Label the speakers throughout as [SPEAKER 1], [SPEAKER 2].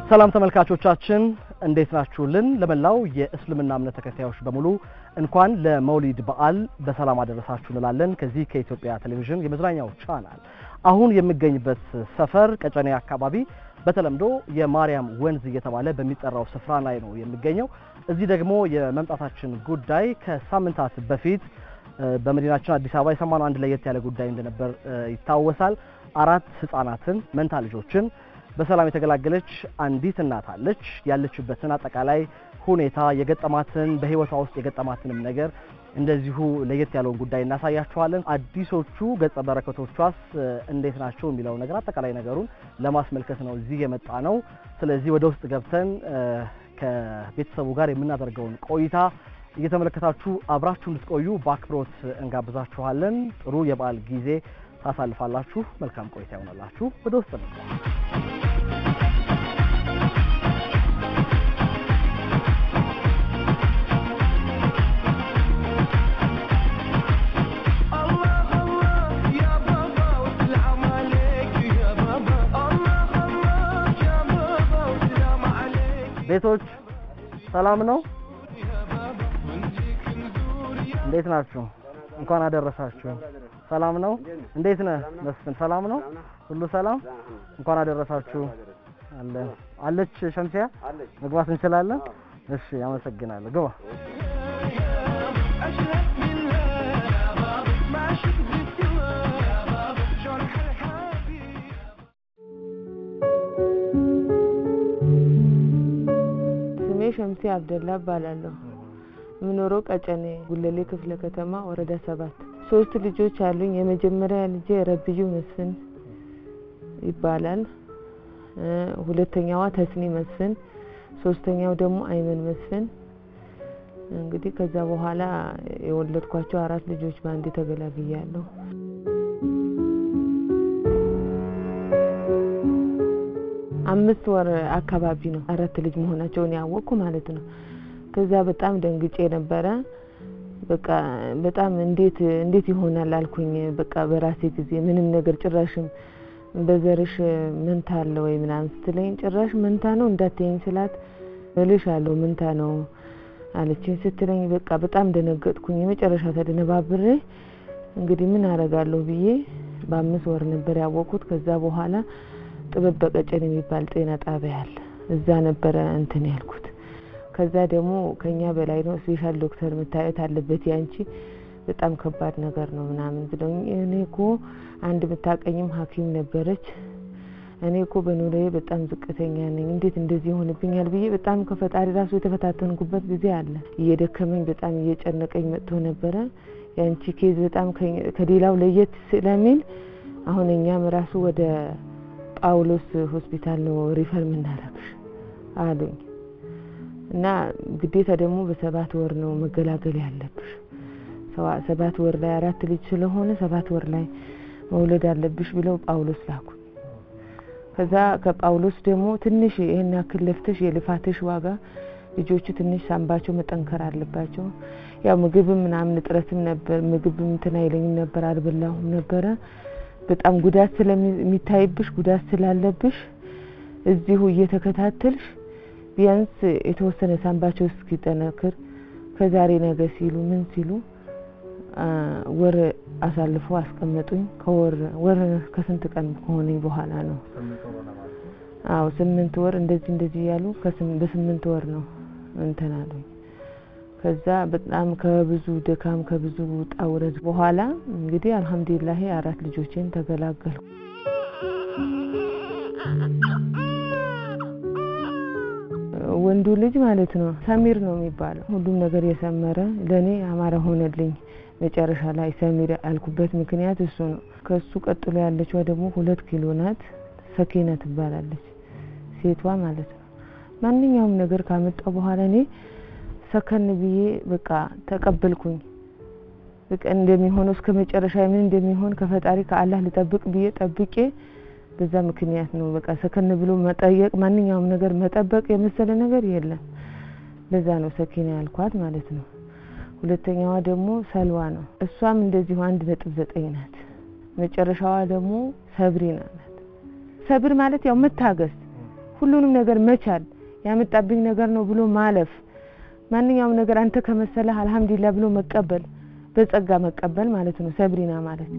[SPEAKER 1] ሰላም ተመልካቾቻችን እንዴት ናችሁልን? ለመላው የእስልምና እምነት ተከታዮች በሙሉ እንኳን ለመውሊድ በዓል በሰላም አደረሳችሁ እንላለን። ከዚህ ከኢትዮጵያ ቴሌቪዥን የመዝናኛው ቻናል አሁን የምገኝበት ሰፈር ቀጨኔ አካባቢ በተለምዶ የማርያም ወንዝ እየተባለ በሚጠራው ስፍራ ላይ ነው የሚገኘው። እዚህ ደግሞ የመምጣታችን ጉዳይ ከሳምንታት በፊት በመዲናችን አዲስ አበባ የሰማነው አንድ ለየት ያለ ጉዳይ እንደነበር ይታወሳል። አራት ህጻናትን መንታ ልጆችን በሰላም የተገላገለች አንዲት እናት አለች። ያለችበትን አጠቃላይ ሁኔታ የገጠማትን በህይወቷ ውስጥ የገጠማትንም ነገር እንደዚሁ ለየት ያለውን ጉዳይ እናሳያችኋለን። አዲሶቹ ገጸ በረከቶቿስ እንዴት ናቸው የሚለው ነገር አጠቃላይ ነገሩን ለማስመልከት ነው እዚህ የመጣ ነው። ስለዚህ ወደ ውስጥ ገብተን ከቤተሰቡ ጋር የምናደርገውን ቆይታ እየተመለከታችሁ አብራችሁ እንድትቆዩ በአክብሮት እንጋብዛችኋለን። ጥሩ የበዓል ጊዜ ታሳልፋላችሁ። መልካም ቆይታ ይሆናላችሁ። ወደ ውስጥ ነው ቤቶች ሰላም ነው? እንዴት ናችሁ? እንኳን አደረሳችሁ። ሰላም ነው? እንዴት ነህ መስፍን? ሰላም ነው? ሁሉ ሰላም? እንኳን አደረሳችሁ። አለ አለች ሸምሲያ መግባት እንችላለን? እሺ፣ አመሰግናለሁ። ግባ።
[SPEAKER 2] ስሜ ሸምሴ አብደላ እባላለሁ። የምኖረው ቀጨኔ ጉለሌ ክፍለ ከተማ ወረዳ ሰባት ሶስት ልጆች አሉኝ። የመጀመሪያ ልጄ ረብዩ መስፍን ይባላል። ሁለተኛዋ ተስኒ መስፍን፣ ሶስተኛው ደግሞ አይመን መስፍን። እንግዲህ ከዛ በኋላ የወለድኳቸው አራት ልጆች በአንዴ ተገላግያለሁ። አምስት ወር አካባቢ ነው አራት ልጅ መሆናቸውን ያወቅኩ ማለት ነው። ከዛ በጣም ደንግጬ ነበረ። በቃ በጣም እንዴት እንዴት ይሆናል አልኩኝ። በቃ በራሴ ጊዜ ምንም ነገር ጭራሽም በዘርሽ መንታ አለ ወይ ምናምን ስትለኝ ጭራሽ መንታ ነው እንዳትይኝ ስላት እልሽ አለው መንታ ነው አለችኝ። ስትለኝ በቃ በጣም ደነገጥኩኝ። የመጨረሻ ተደነባብሬ እንግዲህ ምን አረጋለሁ ብዬ በአምስት ወር ነበር ያወቅኩት። ከዛ በኋላ ጥበብ በቀጨን የሚባል ጤና ጣቢያ አለ። እዛ ነበረ እንትን ያልኩት። ከዛ ደግሞ ከኛ በላይ ነው ስፔሻል ዶክተር መታየት አለበት ያንቺ በጣም ከባድ ነገር ነው ምናምን ብለውኝ እኔ እኮ አንድ የምታቀኝም ሐኪም ነበረች እኔ እኮ በኑሮዬ በጣም ዝቅተኛ ነኝ፣ እንዴት እንደዚህ ይሆንብኛል ብዬ በጣም ከፈጣሪ ራሱ የተፈታተንኩበት ጊዜ አለ። እየደከመኝ በጣም እየጨነቀኝ መጥቶ ነበረ። ያንቺ ኬዝ በጣም ከሌላው ለየት ስለሚል አሁን እኛም ራሱ ወደ ጳውሎስ ሆስፒታል ነው ሪፈር የምናረግሽ አሉኝ። እና ግዴታ ደግሞ በሰባት ወር ነው መገላገል ያለብሽ። ሰባት ወር ላይ አራት ልጅ ስለሆነ ሰባት ወር ላይ መውለድ አለብሽ ብለው ጳውሎስ ላኩ። ከዛ ከጳውሎስ ደግሞ ትንሽ ይሄን ያክል ለፍተሽ የልፋትሽ ዋጋ ልጆቹ ትንሽ ሳንባቸው መጠንከር አለባቸው። ያው ምግብም ምናምን እጥረትም ነበር። ምግብም እንትን አይለኝም ነበር፣ አልበላሁም ነበረ። በጣም ጉዳት ስለሚታይብሽ ጉዳት ስላለብሽ እዚሁ እየተከታተልሽ ቢያንስ የተወሰነ ሳንባቸው እስኪጠነክር ከዛሬ ነገ ሲሉ ምን ሲሉ ወር አሳልፎ አስቀመጡኝ። ከወር ወር ከስንት ቀን ከሆነኝ በኋላ ነው። አዎ ስምንት ወር እንደዚህ እንደዚህ ያሉ በስምንት ወር ነው እንትን አሉኝ። ከዛ በጣም ከብዙ ድካም ከብዙ ውጣ ውረድ በኋላ እንግዲህ አልሐምዱሊላህ አራት ልጆቼን ተገላገልኩ። ወንዱ ልጅ ማለት ነው ሰሚር ነው የሚባለው። ሁሉም ነገር የሰመረ ለእኔ አማረ ሆነልኝ። መጨረሻ ላይ ሰሚር ያልኩበት ምክንያት እሱ ነው። ከሱ ቀጥሎ ያለችዋ ደግሞ ሁለት ኪሎ ናት። ሰኪና ትባላለች ሴቷ ማለት ነው። ማንኛውም ነገር ካመጣው በኋላ እኔ ሰከን ብዬ በቃ ተቀበልኩኝ። በቃ እንደሚሆነው እስከ መጨረሻ ምን እንደሚሆን ከፈጣሪ ከአላህ ልጠብቅ ብዬ ጠብቄ በዛ ምክንያት ነው በቃ ሰከን ብሎ መጠየቅ ማንኛውም ነገር መጠበቅ የመሰለ ነገር የለም። ለዛ ነው ሰኪና ያልኳት ማለት ነው። ሁለተኛዋ ደግሞ ሰልዋ ነው። እሷም እንደዚሁ አንድ ነጥብ ዘጠኝ ናት። መጨረሻዋ ደግሞ ሰብሪና ናት። ሰብር ማለት ያው መታገስ ሁሉንም ነገር መቻል ያመጣብኝ ነገር ነው ብሎ ማለፍ ማንኛውም ነገር አንተ ከመሰለህ አልሐምዱሊላህ ብሎ መቀበል በጸጋ መቀበል ማለት ነው ሰብሪና ማለት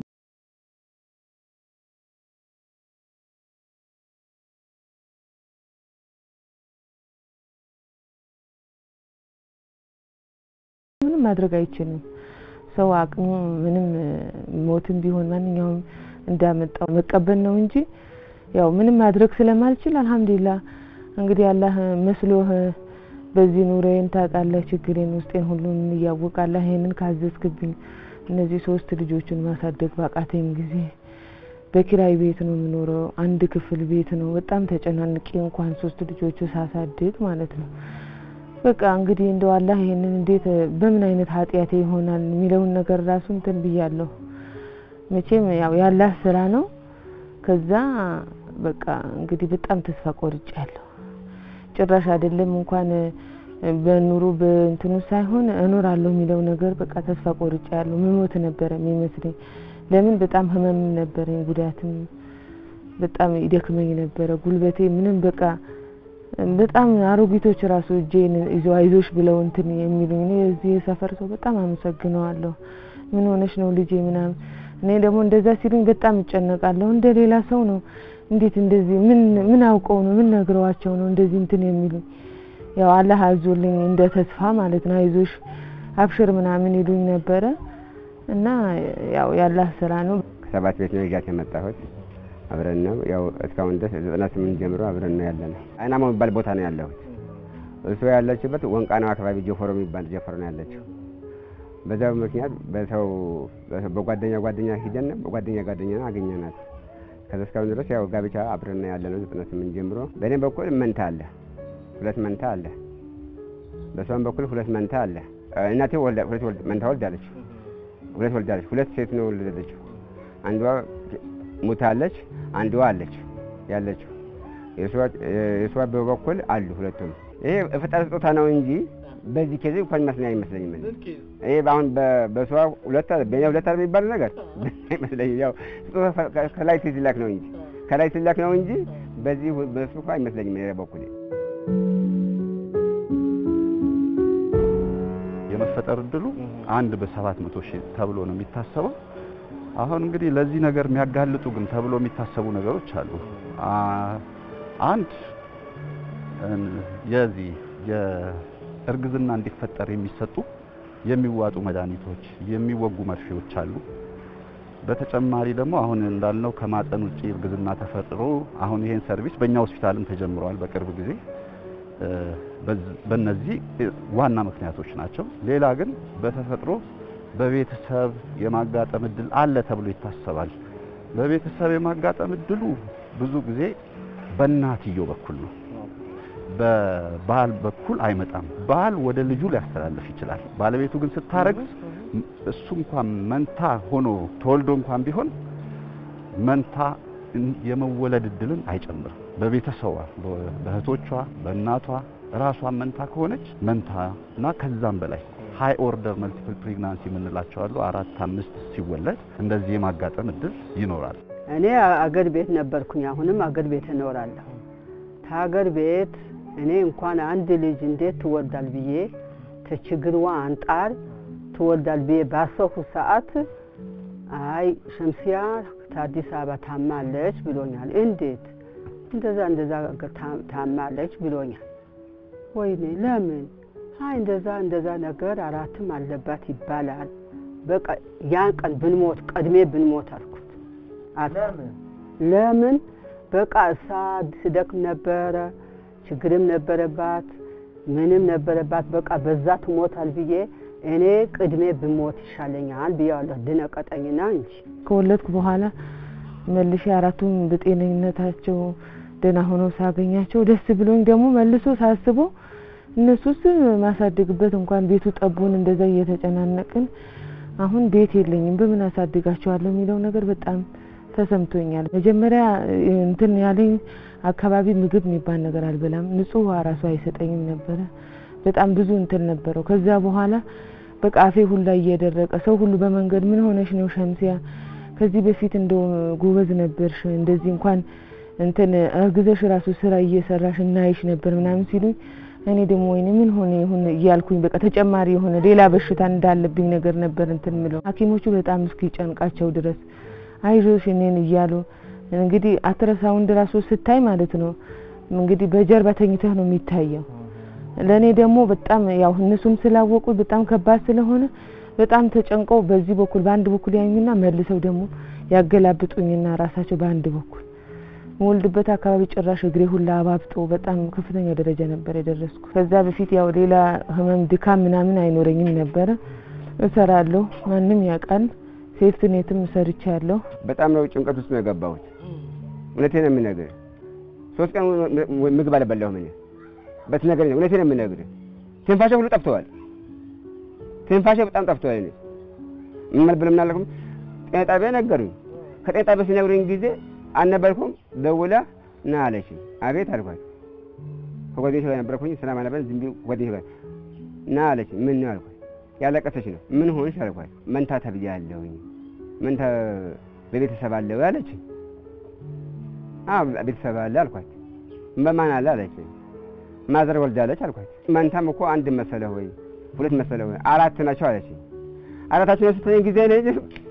[SPEAKER 2] ምንም ማድረግ አይችልም ሰው አቅሙ ምንም ሞትም ቢሆን ማንኛውም እንዳመጣው መቀበል ነው እንጂ ያው ምንም ማድረግ ስለማልችል አልሐምዱሊላህ እንግዲህ አላህ መስሎህ በዚህ ኑሮዬን ታውቃለህ ችግሬን ውስጤን ሁሉን እያወቃለህ ይሄንን ካዘዝክብኝ እነዚህ ሶስት ልጆችን ማሳደግ ባቃተኝ ጊዜ በኪራይ ቤት ነው የምኖረው አንድ ክፍል ቤት ነው በጣም ተጨናንቄ እንኳን ሶስት ልጆቹ ሳሳድግ ማለት ነው በቃ እንግዲህ እንደው አላህ ይሄንን እንዴት በምን አይነት ኃጢአቴ ይሆናል የሚለውን ነገር ራሱ እንትን ብያለሁ መቼም ያው ያላህ ስራ ነው ከዛ በቃ እንግዲህ በጣም ተስፋ ቆርጫለሁ ጭራሽ አይደለም እንኳን በኑሮ በእንትኑ ሳይሆን እኖራለሁ የሚለው ነገር በቃ ተስፋ ቆርጫለሁ መሞት ነበረ የሚመስለኝ ለምን በጣም ህመም ነበረኝ ጉዳትም በጣም ይደክመኝ ነበረ ጉልበቴ ምንም በቃ በጣም አሮጊቶች ራሱ እጄን ይዘው አይዞሽ ብለው እንትን የሚሉኝ እኔ የዚህ የሰፈር ሰው በጣም አመሰግነዋለሁ ምን ሆነሽ ነው ልጄ ምናምን እኔ ደግሞ እንደዛ ሲሉኝ በጣም እጨነቃለሁ እንደ ሌላ ሰው ነው እንዴት እንደዚህ ምን ምን አውቀው ነው ምን ነግረዋቸው ነው እንደዚህ እንትን የሚሉኝ ያው አላህ አዞልኝ እንደ ተስፋ ማለት ነው አይዞሽ አብሽር ምናምን ይሉኝ ነበረ እና ያው ያላህ ስራ ነው
[SPEAKER 3] ከሰባት ቤት ነው ይዣት የመጣሁት አብረን ነው ያው እስካሁን ድረስ ዘጠና ስምንት ጀምሮ አብረን ነው ያለ ነው አይናማ የሚባል ቦታ ነው ያለሁት እሱ ያለችበት ወንቃናው አካባቢ ጀፎሮ የሚባል ጀፎሮ ነው ያለችው በዛ ምክንያት በሰው በጓደኛ ጓደኛ ሂደን በጓደኛ ጓደኛ አገኘናት ከዛ እስካሁን ድረስ ያው ጋብቻ አብረን ያለ ነው ዘጠና ስምንት ጀምሮ በእኔ በኩል መንታ አለ ሁለት መንታ አለ በሷም በኩል ሁለት መንታ አለ እናቴ ወልዳ ሁለት ወልድ መንታ ወልዳለች ሁለት ወልዳለች ሁለት ሴት ነው ወለደችው አንዷ ሙታለች አንዷ አለች ያለችው የሷ በበኩል አሉ ሁለቱም ይሄ ፍጣር ስጦታ ነው እንጂ በዚህ ኬዝ እንኳን መስለኝ አይመስለኝም ይሄ አሁን በሷ ሁለት በእኔ ሁለት አለ የሚባል ነገር አይመስለኝም ያው ስጦታ ከላይ ሲላክ ነው እንጂ ከላይ ሲላክ ነው እንጂ በዚህ በሱ እንኳን አይመስለኝም እኔ በኩል
[SPEAKER 4] የመፈጠር እድሉ አንድ በሰባት መቶ ሺህ ተብሎ ነው የሚታሰበው አሁን እንግዲህ ለዚህ ነገር የሚያጋልጡ ግን ተብሎ የሚታሰቡ ነገሮች አሉ አንድ የዚህ የእርግዝና እንዲፈጠር የሚሰጡ የሚዋጡ መድኃኒቶች የሚወጉ መርፌዎች አሉ በተጨማሪ ደግሞ አሁን እንዳልነው ከማፀን ውጪ እርግዝና ተፈጥሮ አሁን ይሄን ሰርቪስ በእኛ ሆስፒታልም ተጀምረዋል በቅርብ ጊዜ በእነዚህ ዋና ምክንያቶች ናቸው ሌላ ግን በተፈጥሮ በቤተሰብ የማጋጠም እድል አለ ተብሎ ይታሰባል በቤተሰብ የማጋጠም እድሉ ብዙ ጊዜ በእናትየው በኩል ነው በባል በኩል አይመጣም ባል ወደ ልጁ ሊያስተላልፍ ይችላል ባለቤቱ ግን ስታረግዝ እሱ እንኳን መንታ ሆኖ ተወልዶ እንኳን ቢሆን መንታ የመወለድ እድልን አይጨምርም በቤተሰቧ በእህቶቿ በእናቷ ራሷን መንታ ከሆነች መንታ እና ከዛም በላይ ሃይ ኦርደር መልቲፕል ፕሬግናንሲ የምንላቸው አሉ አራት አምስት ሲወለድ እንደዚህ የማጋጠም እድል ይኖራል
[SPEAKER 5] እኔ አገር ቤት ነበርኩኝ አሁንም አገር ቤት እኖራለሁ ከሀገር ቤት እኔ እንኳን አንድ ልጅ እንዴት ትወልዳል ብዬ ከችግርዋ አንጣር ትወልዳል ብዬ ባሰብኩ ሰዓት አይ ሸምሲያ ከአዲስ አበባ ታማለች ብሎኛል እንዴት እንደዛ እንደዛ ታማለች ብሎኛል ወይኔ ለምን አይ እንደዛ እንደዛ ነገር አራትም አለባት ይባላል በቃ ያን ቀን ብንሞት ቀድሜ ብንሞት አልኩት ለምን በቃ እሳ ስደክም ነበረ ችግርም ነበረባት ምንም ነበረባት በቃ በዛ ትሞታል ብዬ እኔ ቅድሜ ብሞት ይሻለኛል ብያለሁ ድነቀጠኝና እንጂ
[SPEAKER 2] ከወለድኩ በኋላ መልሼ አራቱም በጤነኝነታቸው ደህና ሆነው ሳገኛቸው ደስ ብሎኝ ደግሞ መልሶ ሳስበው እነሱስ ማሳድግበት እንኳን ቤቱ ጠቦን እንደዛ እየተጨናነቅን አሁን ቤት የለኝም በምን አሳድጋቸዋለሁ የሚለው ነገር በጣም ተሰምቶኛል። መጀመሪያ እንትን ያለኝ አካባቢ ምግብ የሚባል ነገር አልበላም፣ ንጹህ ውሃ ራሱ አይሰጠኝም ነበረ። በጣም ብዙ እንትን ነበረው። ከዛ በኋላ በቃ አፌ ሁላ እየደረቀ ሰው ሁሉ በመንገድ ምን ሆነሽ ነው ሸምሲያ፣ ከዚህ በፊት እንደው ጎበዝ ነበርሽ፣ እንደዚህ እንኳን እንትን እርግዘሽ ራሱ ስራ እየሰራሽ እናይሽ ነበር ምናምን ሲሉኝ እኔ ደግሞ ወይኔ ምን ሆነ ይሁን እያልኩኝ በቃ ተጨማሪ የሆነ ሌላ በሽታ እንዳለብኝ ነገር ነበር እንትን ምለው ሐኪሞቹ በጣም እስኪጨንቃቸው ድረስ አይዞሽ እኔን እያሉ እንግዲህ አትረሳውንድ ራሱ ስታይ ማለት ነው እንግዲህ በጀርባ ተኝተህ ነው የሚታየው። ለእኔ ደግሞ በጣም ያው እነሱም ስላወቁ በጣም ከባድ ስለሆነ በጣም ተጨንቀው በዚህ በኩል በአንድ በኩል ያዩኝና መልሰው ደግሞ ያገላብጡኝና ራሳቸው በአንድ በኩል የምወልድበት አካባቢ ጭራሽ እግሬ ሁላ አባብጦ በጣም ከፍተኛ ደረጃ ነበር የደረስኩ። ከዛ በፊት ያው ሌላ ህመም ድካም ምናምን አይኖረኝም ነበረ። እሰራለሁ፣ ማንም ያውቃል። ሴፍትኔትም ሰርቻለሁ።
[SPEAKER 3] በጣም ነው ጭንቀት ውስጥ ነው የገባሁት። እውነቴን ነው የምነግርህ። ሶስት ቀን ምግብ አልበላሁም እኔ በትነገረኝ። እውነቴን ነው የምነግርህ። ትንፋሼ ሁሉ ጠፍተዋል። ትንፋሼ በጣም ጠፍተዋል። እኔ ምን ማለት ብለው ምን አላልኩም። ጤና ጣቢያ ነገሩኝ። ከጤና ጣቢያ ሲነግሩኝ ጊዜ አልነበርኩም። ደውላ ና አለችኝ። አቤት አልኳት። ከጓደኞቼ ጋር ነበርኩኝ። ሰላም አልነበረም። ዝም ብዬ ጓደኞቼ ጋር ና አለችኝ። ምን ነው አልኳት። ያለቀሰች ነው። ምን ሆንሽ አልኳት። መንታ ተብያለሁኝ። መንታ በቤተሰብ አለ ወይ አለችኝ። አዎ ቤተሰብ አለ አልኳት። በማን አለ አለችኝ። ማዘር ወልዳለች አልኳት። መንታም እኮ አንድ መሰለህ ወይ ሁለት መሰለህ ወይ አራት ናቸው አለችኝ። አራታቸው ነው ስትለኝ ጊዜ ልጅ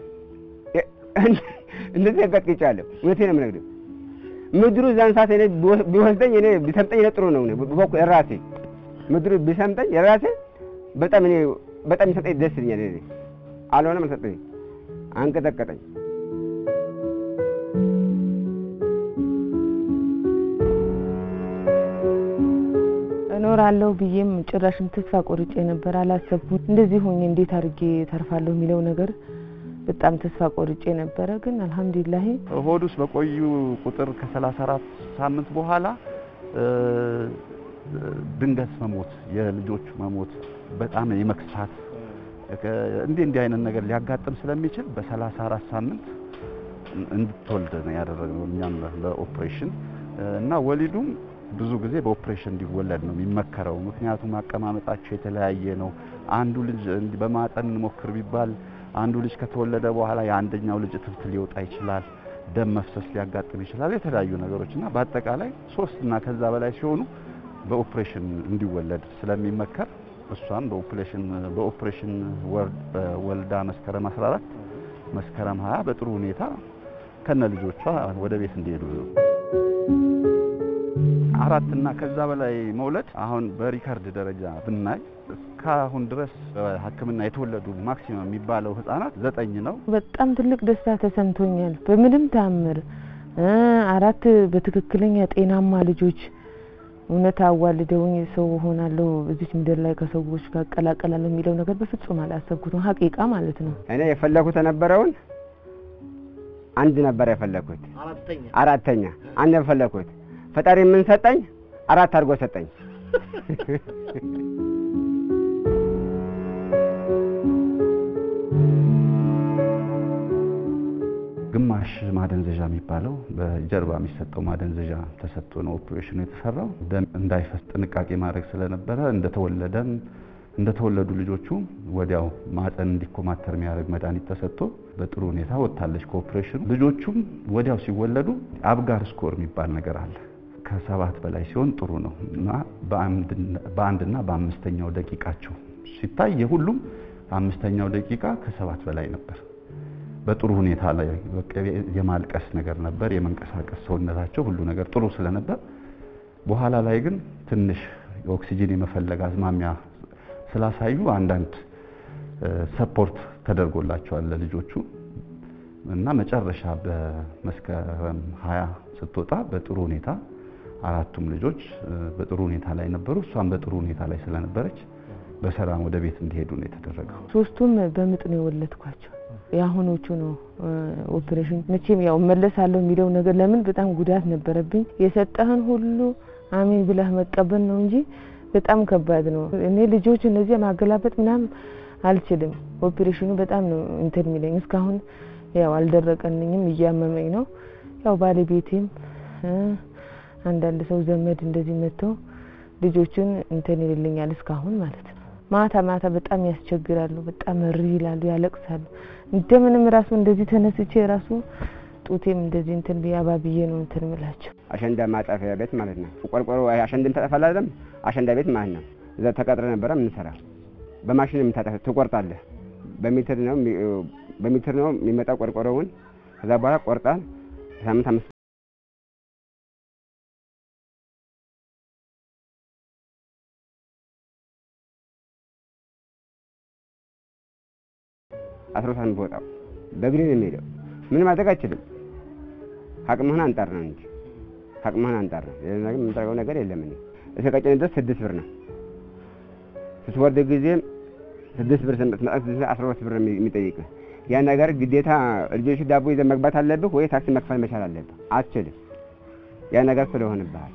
[SPEAKER 3] እንደዚህ ያጋጥቅጫለሁ። እውነቴን ነው የምነግርህ። ምድሩ እዛን ሰዓት እኔ ቢወስደኝ እኔ ቢሰምጠኝ እኔ ጥሩ ነው በበኩ ራሴ ምድሩ ቢሰምጠኝ ራሴ በጣም እኔ በጣም ይሰጠኝ ደስ ይለኛል። እኔ አልሆነም አልሰጠኝ አንቀጠቀጠኝ።
[SPEAKER 2] እኖራለሁ ብዬም ጭራሽም ተስፋ ቆርጬ ነበር። አላሰብኩም እንደዚህ ሆኜ እንዴት አድርጌ ተርፋለሁ የሚለው ነገር በጣም ተስፋ ቆርጬ ነበረ። ግን አልሐምዱሊላህ
[SPEAKER 4] ሆድ ውስጥ በቆዩ ቁጥር ከሰላሳ አራት ሳምንት በኋላ ድንገት መሞት፣ የልጆቹ መሞት፣ በጣም የመክሳት እንዲህ እንዲህ አይነት ነገር ሊያጋጥም ስለሚችል በሰላሳ አራት ሳምንት እንድትወልድ ነው ያደረግነው እኛም በኦፕሬሽን እና ወሊዱም ብዙ ጊዜ በኦፕሬሽን እንዲወለድ ነው የሚመከረው። ምክንያቱም አቀማመጣቸው የተለያየ ነው። አንዱ ልጅ በማጠን እንሞክር ቢባል አንዱ ልጅ ከተወለደ በኋላ የአንደኛው ልጅ እትብት ሊወጣ ይችላል፣ ደም መፍሰስ ሊያጋጥም ይችላል፣ የተለያዩ ነገሮች እና በአጠቃላይ ሶስት እና ከዛ በላይ ሲሆኑ በኦፕሬሽን እንዲወለድ ስለሚመከር እሷም በኦፕሬሽን በኦፕሬሽን ወልዳ መስከረም 14 መስከረም 20 በጥሩ ሁኔታ ከነ ልጆቿ ወደ ቤት እንዲሄዱ አራት እና ከዛ በላይ መውለድ አሁን በሪከርድ ደረጃ ብናይ እስካሁን ድረስ በሕክምና የተወለዱ ማክሲመም የሚባለው ህጻናት ዘጠኝ ነው።
[SPEAKER 2] በጣም ትልቅ ደስታ ተሰምቶኛል። በምንም ታምር አራት በትክክለኛ ጤናማ ልጆች እውነት አዋልደውኝ ሰው ሆናለሁ እዚች ምድር ላይ ከሰዎች ጋር እቀላቀላለሁ የሚለው ነገር በፍጹም አላሰብኩትም። ሀቂቃ ማለት ነው።
[SPEAKER 3] እኔ የፈለኩት የነበረውን አንድ ነበር የፈለኩት፣ አራተኛ አንድ የፈለኩት ፈጣሪ ምን ሰጠኝ? አራት አድርጎ ሰጠኝ።
[SPEAKER 4] ግማሽ ማደንዘዣ የሚባለው በጀርባ የሚሰጠው ማደንዘዣ ተሰጥቶ ነው ኦፕሬሽኑ የተሰራው። ደም እንዳይፈስ ጥንቃቄ ማድረግ ስለነበረ እንደተወለደም እንደተወለዱ ልጆቹ ወዲያው ማፀን እንዲኮማተር የሚያደርግ መድኃኒት ተሰጥቶ በጥሩ ሁኔታ ወጥታለች ከኦፕሬሽኑ። ልጆቹም ወዲያው ሲወለዱ አብጋር ስኮር የሚባል ነገር አለ። ከሰባት በላይ ሲሆን ጥሩ ነው እና በአንድና በአምስተኛው ደቂቃቸው ሲታይ የሁሉም አምስተኛው ደቂቃ ከሰባት በላይ ነበር። በጥሩ ሁኔታ ላይ የማልቀስ ነገር ነበር፣ የመንቀሳቀስ ሰውነታቸው ሁሉ ነገር ጥሩ ስለነበር፣ በኋላ ላይ ግን ትንሽ ኦክሲጂን የመፈለግ አዝማሚያ ስላሳዩ አንዳንድ ሰፖርት ተደርጎላቸዋል ለልጆቹ እና መጨረሻ በመስከረም ሀያ ስትወጣ በጥሩ ሁኔታ አራቱም ልጆች በጥሩ ሁኔታ ላይ ነበሩ። እሷም በጥሩ ሁኔታ ላይ ስለነበረች በሰላም ወደ ቤት እንዲሄዱ ነው የተደረገው።
[SPEAKER 2] ሶስቱም በምጥ ነው የወለድኳቸው። የአሁኖቹ ነው ኦፕሬሽን። መቼም ያው መለሳለሁ የሚለው ነገር ለምን በጣም ጉዳት ነበረብኝ። የሰጠህን ሁሉ አሜን ብለህ መቀበል ነው እንጂ በጣም ከባድ ነው። እኔ ልጆች እነዚህ ማገላበጥ ምናምን አልችልም። ኦፕሬሽኑ በጣም ነው እንትን የሚለኝ። እስካሁን ያው አልደረቀልኝም፣ እያመመኝ ነው። ያው ባለቤቴም አንዳንድ ሰው ዘመድ እንደዚህ መጥተው ልጆቹን እንትን ይልልኛል እስካሁን ማለት ነው። ማታ ማታ በጣም ያስቸግራሉ። በጣም እሪ ይላሉ፣ ያለቅሳሉ። እንደምንም ራሱ እንደዚህ ተነስቼ ራሱ ጡቴም እንደዚህ እንትን ብዬ አባብዬ ነው እንትን ምላቸው።
[SPEAKER 3] አሸንዳ ማጣፊያ ቤት ማለት ነው። ቆርቆሮ አሸንድን ታጠፋለህ አይደለም? አሸንዳ ቤት ማለት ነው። እዛ ተቀጥረ ነበረ የምንሰራ። በማሽን የምታጠፍ ትቆርጣለህ። በሜትር ነው የሚ- በሜትር ነው የሚመጣው ቆርቆሮውን። ከዛ በኋላ ቆርጣል። ሳምንት አምስት አስራ ሳምንት በወጣው በእግሬ ነው የሚሄደው። ምን ማድረግ አይችልም። አቅምህን አንጣር ነው እንጂ አቅምህን አንጣር ነው። ሌላ ነገር የምንጠርገው ነገር የለም። እኔ እስከ ቀጭን ድረስ ስድስት ብር ነው። ስትወርድ ጊዜ ስድስት ብር ስትመጣ አስራ ሁለት ብር ነው የሚጠይቅህ። ያን ነገር ግዴታ ልጆች ዳቦ ይዘህ መግባት አለብህ ወይ ታክሲ መክፈል መቻል አለብህ። አትችልም። ያን ነገር ስለሆንብሃል።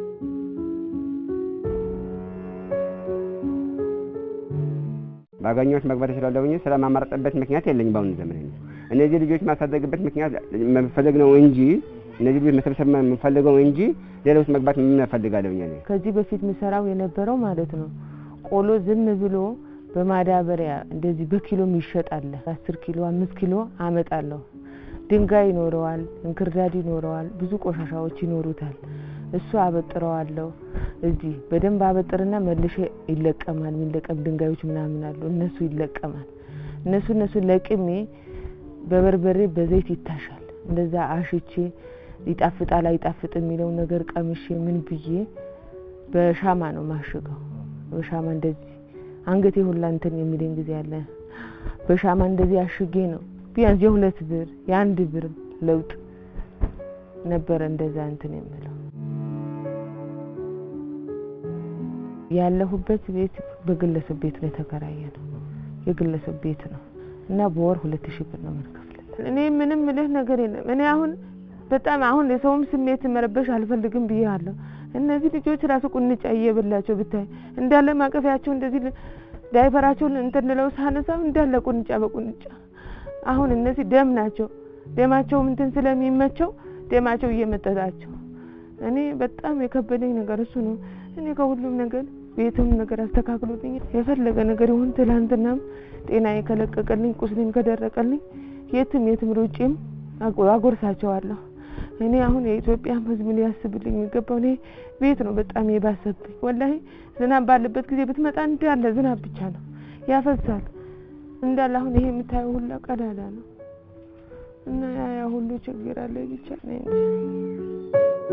[SPEAKER 3] ባገኘሁት መግባት እችላለሁ እንጂ ስለማማረጥበት ምክንያት የለኝም። በአሁኑ ዘመን እኔ እነዚህ ልጆች ማሳደግበት ምክንያት መፈለግ ነው እንጂ እነዚህ ልጆች መሰብሰብ የምፈልገው እንጂ ሌላ ውስጥ መግባት ምን እፈልጋለሁ እኔ
[SPEAKER 2] ከዚህ በፊት ምሰራው የነበረው ማለት ነው ቆሎ ዝም ብሎ በማዳበሪያ እንደዚህ በኪሎም ይሸጣል። አስር ኪሎ አምስት ኪሎ አመጣለሁ። ድንጋይ ይኖረዋል፣ እንክርዳድ ይኖረዋል፣ ብዙ ቆሻሻዎች ይኖሩታል። እሱ አበጥረዋለሁ። እዚህ በደንብ አበጥርና መልሼ ይለቀማል። የሚለቀም ድንጋዮች ምናምን አሉ፣ እነሱ ይለቀማል። እነሱ እነሱ ለቅሜ በበርበሬ በዘይት ይታሻል። እንደዛ አሽቼ ይጣፍጣል አይጣፍጥ የሚለው ነገር ቀምሼ ምን ብዬ በሻማ ነው ማሽገው። በሻማ እንደዚህ አንገቴ ሁላ እንትን የሚለኝ ጊዜ አለ። በሻማ እንደዚህ አሽጌ ነው ቢያንስ የሁለት ብር የአንድ ብር ለውጥ ነበረ እንደዛ እንትን የምለው። ያለሁበት ቤት በግለሰብ ቤት ነው የተከራየ ነው የግለሰብ ቤት ነው እና በወር ሁለት ሺህ ብር ነው የምንከፍልለት። እኔ ምንም ምልህ ነገር የለም። እኔ አሁን በጣም አሁን የሰውም ስሜት መረበሽ አልፈልግም ብዬሃለሁ። እነዚህ ልጆች ራሱ ቁንጫ እየበላቸው ብታይ እንዳለ ማቀፊያቸው እንደዚህ ዳይፐራቸውን እንትን ልለው ሳነሳው እንዳለ ቁንጫ በቁንጫ አሁን እነዚህ ደም ናቸው። ደማቸውም እንትን ስለሚመቸው ደማቸው እየመጠጣቸው እኔ በጣም የከበደኝ ነገር እሱ ነው። እኔ ከሁሉም ነገር ቤትም ነገር አስተካክሎልኝ የፈለገ ነገር ይሁን ትላንትናም ጤናዬ ከለቀቀልኝ ቁስሌም ከደረቀልኝ የትም የትም ሩጬም አጎርሳቸዋለሁ። እኔ አሁን የኢትዮጵያን ሕዝብ ሊያስብልኝ የሚገባው እኔ ቤት ነው በጣም የባሰብኝ። ወላሂ ዝናብ ባለበት ጊዜ ብትመጣ እንዳለ ዝናብ ብቻ ነው ያፈሳል እንዳለ። አሁን ይሄ የምታየው ሁላ ቀዳዳ ነው እና ያ ያ ሁሉ ችግር አለ ብቻ ነው እንጂ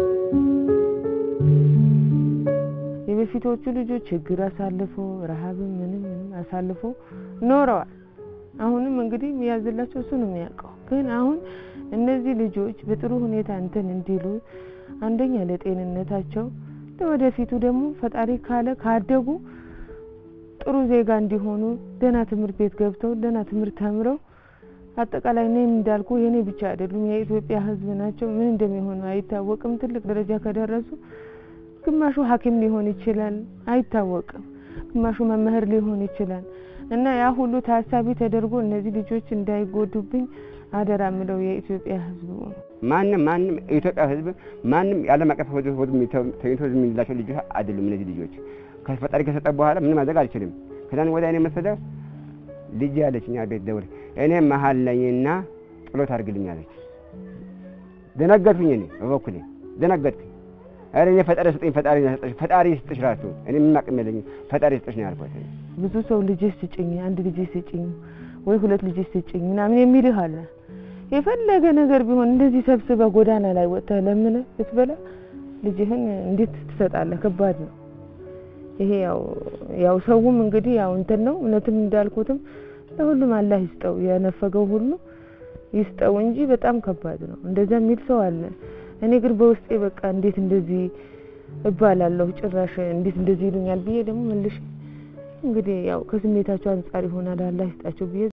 [SPEAKER 2] የበፊቶቹ ልጆች ችግር አሳልፎ ረሀብም ምንም ምንም አሳልፎ ኖረዋል። አሁንም እንግዲህ የሚያዝላቸው እሱ ነው የሚያውቀው። ግን አሁን እነዚህ ልጆች በጥሩ ሁኔታ እንትን እንዲሉ አንደኛ ለጤንነታቸው፣ ለወደፊቱ ደግሞ ፈጣሪ ካለ ካደጉ ጥሩ ዜጋ እንዲሆኑ ደህና ትምህርት ቤት ገብተው ደህና ትምህርት ተምረው አጠቃላይ እኔም እንዳልኩ የኔ ብቻ አይደሉም የኢትዮጵያ ሕዝብ ናቸው። ምን እንደሚሆኑ አይታወቅም። ትልቅ ደረጃ ከደረሱ ግማሹ ሐኪም ሊሆን ይችላል፣ አይታወቅም። ግማሹ መምህር ሊሆን ይችላል። እና ያ ሁሉ ታሳቢ ተደርጎ እነዚህ ልጆች እንዳይጎዱብኝ አደራ ምለው የኢትዮጵያ ሕዝብ
[SPEAKER 3] ማንም ማንም የኢትዮጵያ ሕዝብ ማንም የዓለም አቀፍ ሕዝብ ተኝቶ ዝም የሚላቸው ልጆች አይደሉም። እነዚህ ልጆች ከፈጣሪ ከሰጠ በኋላ ምንም ማድረግ አልችልም። ከዛን ወዲያ እኔ መሰለ ልጅ ያለች እኛ ቤት ደውል እኔ መሀል ነኝና ጸሎት አድርግልኝ አለች። ደነገጥኩኝ። እኔ በበኩሌ ደነገጥኩኝ። ኧረ እኔ ፈጣሪ ስጠኝ፣ ፈጣሪ ስጠሽ፣ ፈጣሪ ስጥሽ ራሱ እኔ ምን አቅም የለኝም፣ ፈጣሪ ስጥሽ ነው ያልኳት።
[SPEAKER 2] ብዙ ሰው ልጅ ስጭኝ፣ አንድ ልጅ ስጭኝ፣ ወይ ሁለት ልጅ ስጭኝ ምናምን የሚልህ አለ። የፈለገ ነገር ቢሆን እንደዚህ ሰብስበህ ጎዳና ላይ ወጥተህ ለምነህ ብትበላ ልጅህን እንዴት ትሰጣለህ? ከባድ ነው ይሄ። ያው ያው ሰውም እንግዲህ ያው እንትን ነው እውነትም እንዳልኩትም ለሁሉም አላህ ይስጠው፣ የነፈገው ሁሉ ይስጠው እንጂ በጣም ከባድ ነው። እንደዛ የሚል ሰው አለ። እኔ ግን በውስጤ በቃ እንዴት እንደዚህ እባላለሁ ጭራሽ እንዴት እንደዚህ ይሉኛል ብዬ ደግሞ መልሼ እንግዲህ ያው ከስሜታቸው አንጻር ይሆናል አላህ ይስጣቸው ብዬ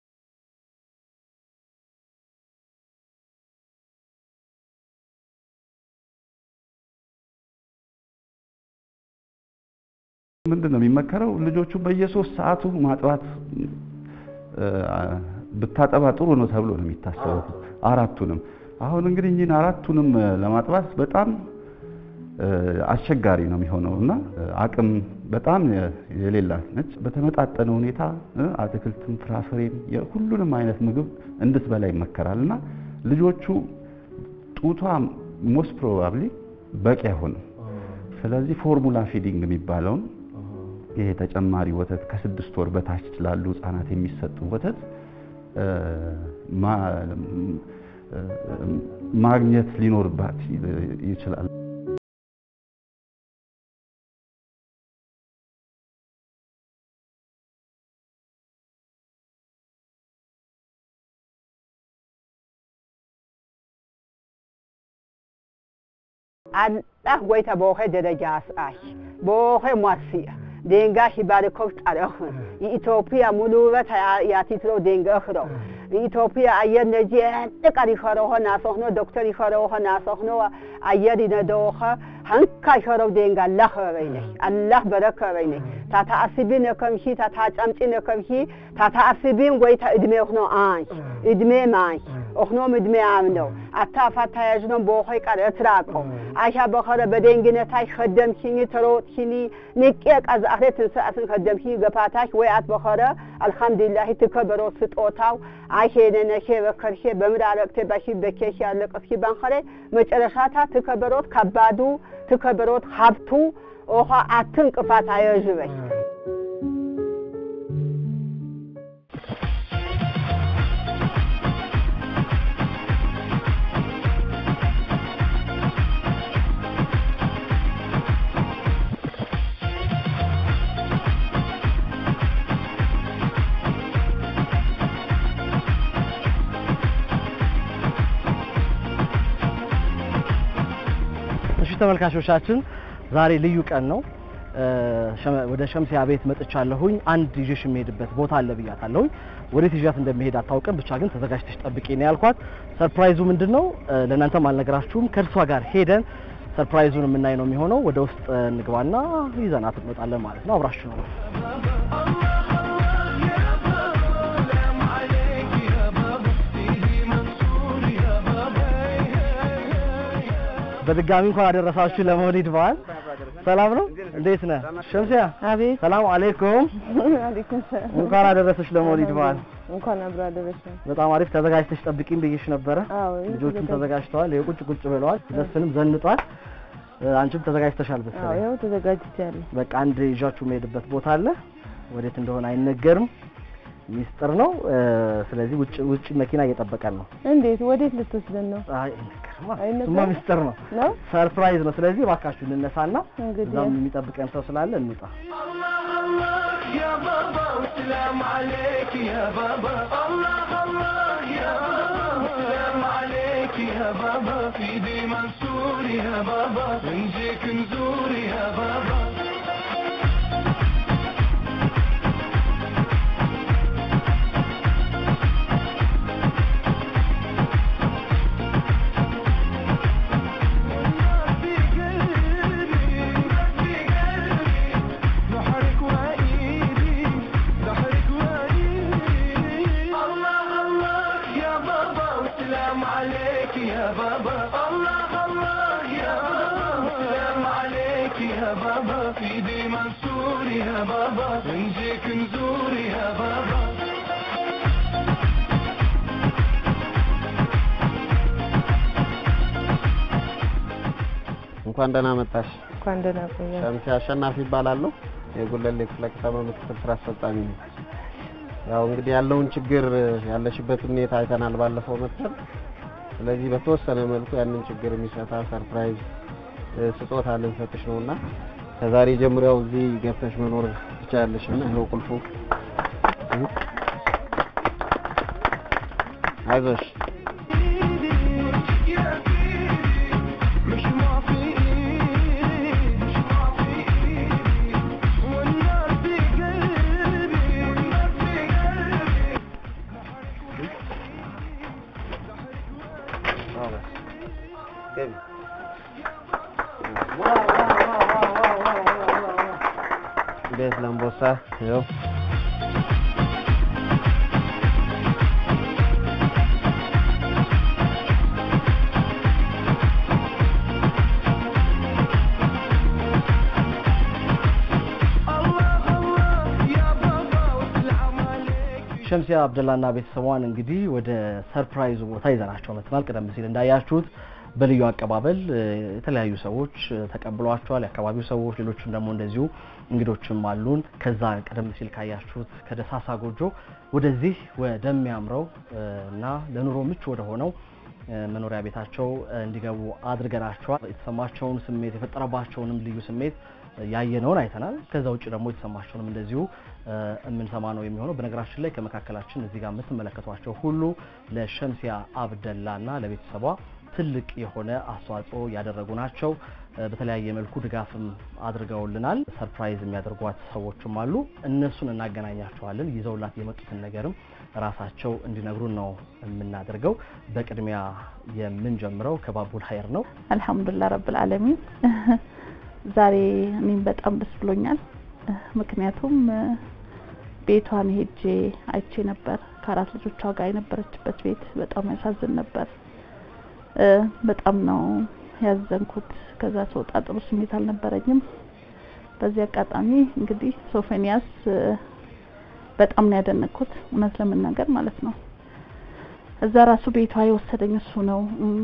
[SPEAKER 4] ምንድን ነው የሚመከረው? ልጆቹ በየሶስት ሰዓቱ ማጥባት ብታጠባ ጥሩ ነው ተብሎ ነው የሚታሰበው። አራቱንም አሁን እንግዲህ እኚህን አራቱንም ለማጥባት በጣም አስቸጋሪ ነው የሚሆነው እና አቅም በጣም የሌላት ነች። በተመጣጠነ ሁኔታ አትክልትም፣ ፍራፍሬም ሁሉንም አይነት ምግብ እንድትበላ ይመከራል እና ልጆቹ ጡቷ ሞስት ፕሮባብሊ በቂ አይሆንም። ስለዚህ ፎርሙላ ፊዲንግ የሚባለውን ይሄ ተጨማሪ ወተት ከስድስት ወር በታች ላሉ ህጻናት የሚሰጡ ወተት እ፣ ማ- እ፣ ማግኘት ሊኖርባት ይችላል።
[SPEAKER 5] አላህ ጎይታ በውኸ ደረጃ አስአሽ በውኸ ሟስያ ዴንጋ ሂባርኮፍ ጣረኽ የኢትዮጵያ ሙሉ ውበት ያቲትሮ ዴንገኽሮ የኢትዮጵያ አየር ነጂ ጥቃር ይኸረሆ ናሶኽኖ ዶክተር ይኸረሆ ናሶኽኖ አየር ይነደውኸ ሀንካ ይኸረው ዴንጋ አላህ ኸበይነይ አላህ በረከ በይነይ ታታ አስቢ ነከምሂ ታታ ጨምጪ ነከምሂ ታታ አስቢም ጎይታ እድሜ ኽኖ አንሽ እድሜ ማንሽ ኦኽኖም እድሜ አምነው አታፋታ ያዥኖም በውኸይ ቃል እትራቆ አይሻ በኸረ በደንግነታይ ኸደምሂኒ ተሮጥሂኒ ንቄ ቀዛእኽሬ ትንስአትን ኸደምሂ ገፋታሽ ወይ አት በኸረ አልሐምዱሊላሂ ትከበሮ ስጦታው አይሄነነሼ በከርሼ በምራረቅቴ ባሺ በኬሽ ያለቀስኪ ባንኸሬ መጨረሻታ ትከበሮት ከባዱ ትከበሮት ሀብቱ ኦኻ አትንቅፋት አየዥበይ
[SPEAKER 1] እሺ ተመልካቾቻችን ዛሬ ልዩ ቀን ነው። እ፣ ሸመ- ወደ ሸምሲያ ቤት መጥቻለሁኝ። አንድ ይዤሽ የሚሄድበት ቦታ አለ ብያታለሁኝ። ወዴት ይዣት እንደሚሄድ አታውቅም፣ ብቻ ግን ተዘጋጅተሽ ጠብቂ ነው ያልኳት። ሰርፕራይዙ ምንድን ነው? እ፣ ለእናንተም አልነግራችሁም። ከእርሷ ጋር ሄደን ሰርፕራይዙን የምናይ ነው የሚሆነው። ወደ ውስጥ እ፣ እንግባና ይዘናት እንወጣለን ማለት ነው። አብራችሁ ነው በድጋሚ እንኳን አደረሳችሁ ለመውሊድ በዓል። ሰላም ነው? እንዴት ነህ ሸምሲያ?
[SPEAKER 2] አቤት
[SPEAKER 1] ሰላም አለይኩም።
[SPEAKER 2] አለይኩም ሰላም
[SPEAKER 1] እንኳን አደረሰሽ ለመውሊድ በዓል።
[SPEAKER 2] እንኳን አብሮ አደረሰን።
[SPEAKER 1] በጣም አሪፍ ተዘጋጅተሽ ጠብቂኝ ብዬሽ ነበረ።
[SPEAKER 2] አዎ
[SPEAKER 1] ልጆቹም ተዘጋጅተዋል። ይኸው ቁጭ ቁጭ ብለዋል። መስፍንም ዘንጧል። እ፣ አንቺም ተዘጋጅተሻል
[SPEAKER 2] አዎ
[SPEAKER 1] መሰለኝ።
[SPEAKER 2] ያው ተዘጋጅቻለሁ።
[SPEAKER 1] በቃ አንድ ይዣችሁ የምሄድበት ቦታ አለ። ወዴት እንደሆነ አይነገርም፣ ሚስጥር ነው። እ፣ ስለዚህ ውጭ ውጭ መኪና እየጠበቀን ነው።
[SPEAKER 2] እንዴት ወዴት ልትወስደን ነው?
[SPEAKER 1] አይ አይነገርማ፣
[SPEAKER 2] አይነገርም?
[SPEAKER 1] እሱማ ሚስጥር ነው፣
[SPEAKER 2] ነው
[SPEAKER 1] ሰርፕራይዝ ነው። ስለዚህ እባካችሁ እንነሳና
[SPEAKER 2] እንግዲህ
[SPEAKER 1] እዛም የሚጠብቀን ሰው ስላለ እንውጣ።
[SPEAKER 6] يا بابا والسلام عليك يا بابا الله الله يا بابا والسلام عليك يا بابا في دي منصور يا بابا نجيك نزور يا بابا في قلبي في قلبي بحرك وايدي بحرك وايدي الله الله يا بابا والسلام عليك يا بابا الله الله يا بابا والسلام عليك يا بابا في دي منصور يا بابا نجيك نزور يا بابا
[SPEAKER 3] እንኳን ደህና መጣሽ።
[SPEAKER 2] እንኳን ደህና ቆያችሁ።
[SPEAKER 3] ሸምሲ አሸናፊ ይባላለሁ። የጉለሌ ክፍለ ከተማ ምክትል ስራ አስፈጻሚ ነኝ። ያው እንግዲህ ያለውን ችግር ያለሽበትን ሁኔታ አይተናል ባለፈው መጥተን። ስለዚህ በተወሰነ መልኩ ያንን ችግር የሚፈታ ሰርፕራይዝ እ፣ ስጦታ ልንሰጥሽ ነውና ከዛሬ ጀምሮ ያው እዚህ ገብተሽ መኖር ትችያለሽ እና ይኸው ቁልፉ እ፣ አይዞሽ
[SPEAKER 6] يا سيدي مش ما في ايدي مش ما في ايدي والنار في قلبي والنار في قلبي
[SPEAKER 3] ቤት ለምቦሳ ይኸው
[SPEAKER 6] الله الله يا بابا والسلام عليك
[SPEAKER 1] ሸምሲያ አብደላና ቤተሰቧን እንግዲህ ወደ ሰርፕራይዙ ቦታ ይዘናቸው መጥተናል። ቀደም ሲል እንዳያችሁት በልዩ አቀባበል እ፣ የተለያዩ ሰዎች እ፣ ተቀብሏቸዋል። የአካባቢው ሰዎች፣ ሌሎችም ደግሞ እንደዚሁ እንግዶችም አሉን። ከዛ ቀደም ሲል ካያችሁት ከደሳሳ ጎጆ ወደዚህ ወደሚያምረው እ፣ እና ለኑሮ ምቹ ወደ ሆነው እ፣ መኖሪያ ቤታቸው እ፣ እንዲገቡ አድርገናቸዋል። የተሰማቸውን ስሜት የፈጠረባቸውንም ልዩ ስሜት እ፣ ያየነውን አይተናል። ከዛ ውጭ ደግሞ የተሰማቸውንም እንደዚሁ እ፣ የምንሰማ ነው የሚሆነው። በነገራችን ላይ ከመካከላችን እዚህ ጋር የምትመለከቷቸው ሁሉ ለሸምሲያ አብደላ እና ለቤተሰቧ ትልቅ የሆነ አስተዋጽኦ ያደረጉ ናቸው። እ፣ በተለያየ መልኩ ድጋፍም አድርገውልናል። ሰርፕራይዝ የሚያደርጓት ሰዎችም አሉ። እነሱን እናገናኛቸዋለን። ይዘውላት የመጡትን ነገርም ራሳቸው እንዲነግሩን ነው የምናደርገው። በቅድሚያ የምንጀምረው ከባቡል ሀይር ነው።
[SPEAKER 7] አልሐምዱሊላህ ረብል ዓለሚን ዛሬ እኔም በጣም ደስ ብሎኛል። ምክንያቱም እ፣ ቤቷን ሄጄ አይቼ ነበር። ከአራት ልጆቿ ጋር የነበረችበት ቤት በጣም ያሳዝን ነበር። እ፣ በጣም ነው ያዘንኩት። ከዛ ስወጣ ጥሩ ስሜት አልነበረኝም። በዚህ አጋጣሚ እንግዲህ ሶፎንያስ እ፣ በጣም ነው ያደነኩት እውነት ለመናገር ማለት ነው። እዛ ራሱ ቤቷ የወሰደኝ እሱ ነው። እም፣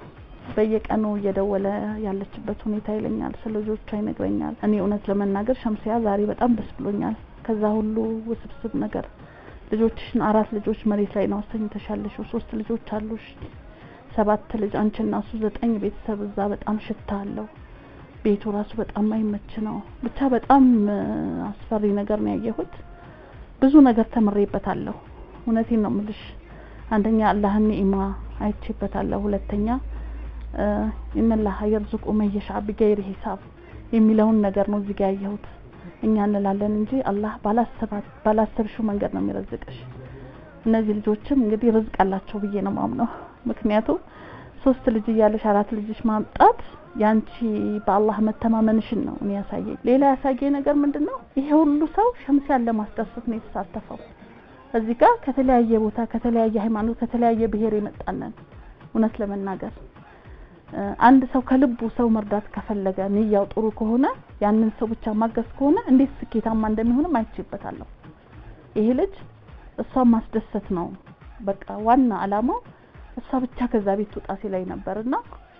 [SPEAKER 7] በየቀኑ እየደወለ ያለችበት ሁኔታ ይለኛል፣ ስለ ልጆቿ ይነግረኛል። እኔ እውነት ለመናገር ሸምሲያ ዛሬ በጣም ደስ ብሎኛል። ከዛ ሁሉ ውስብስብ ነገር ልጆችሽን አራት ልጆች መሬት ላይ ነው አስተኝተሽ ያለሽው። ሶስት ልጆች አሉሽ፣ ሰባት ልጅ አንቺና እሱ ዘጠኝ ቤተሰብ እዛ በጣም ሽታ አለው። ቤቱ ራሱ በጣም አይመች ነው። ብቻ በጣም እ፣ አስፈሪ ነገር ነው ያየሁት። ብዙ ነገር ተምሬበታለሁ። እውነቴን ነው ምልሽ። አንደኛ አላህን ኒዕማ አይቼበታለሁ። ሁለተኛ እ፣ ኢነላህ የርዙቁ መየሻ ቢገይሪ ሂሳብ የሚለውን ነገር ነው እዚህ ጋር ያየሁት። እኛ እንላለን እንጂ አላህ ባላሰባት ባላሰብሽው መንገድ ነው የሚረዝቅሽ። እነዚህ ልጆችም እንግዲህ ርዝቅ አላቸው ብዬ ነው ማምነው። ምክንያቱም ሶስት ልጅ እያለሽ አራት ልጅሽ ማምጣት ያንቺ በአላህ መተማመንሽን ነው እኔ ያሳየኝ። ሌላ ያሳየኝ ነገር ምንድን ነው? ይሄ ሁሉ ሰው ሸምሲያን ለማስደሰት ነው የተሳተፈው። እዚህ ጋር ከተለያየ ቦታ ከተለያየ ሃይማኖት ከተለያየ ብሔር የመጣነን እውነት ለመናገር እ፣ አንድ ሰው ከልቡ ሰው መርዳት ከፈለገ ንያው ጥሩ ከሆነ ያንን ሰው ብቻ ማገዝ ከሆነ እንዴት ስኬታማ እንደሚሆንም አይቼበታለሁ። ይሄ ልጅ እሷን ማስደሰት ነው በቃ ዋና አላማው። እሷ ብቻ ከዛ ቤት ትውጣ ሲላይ ነበርና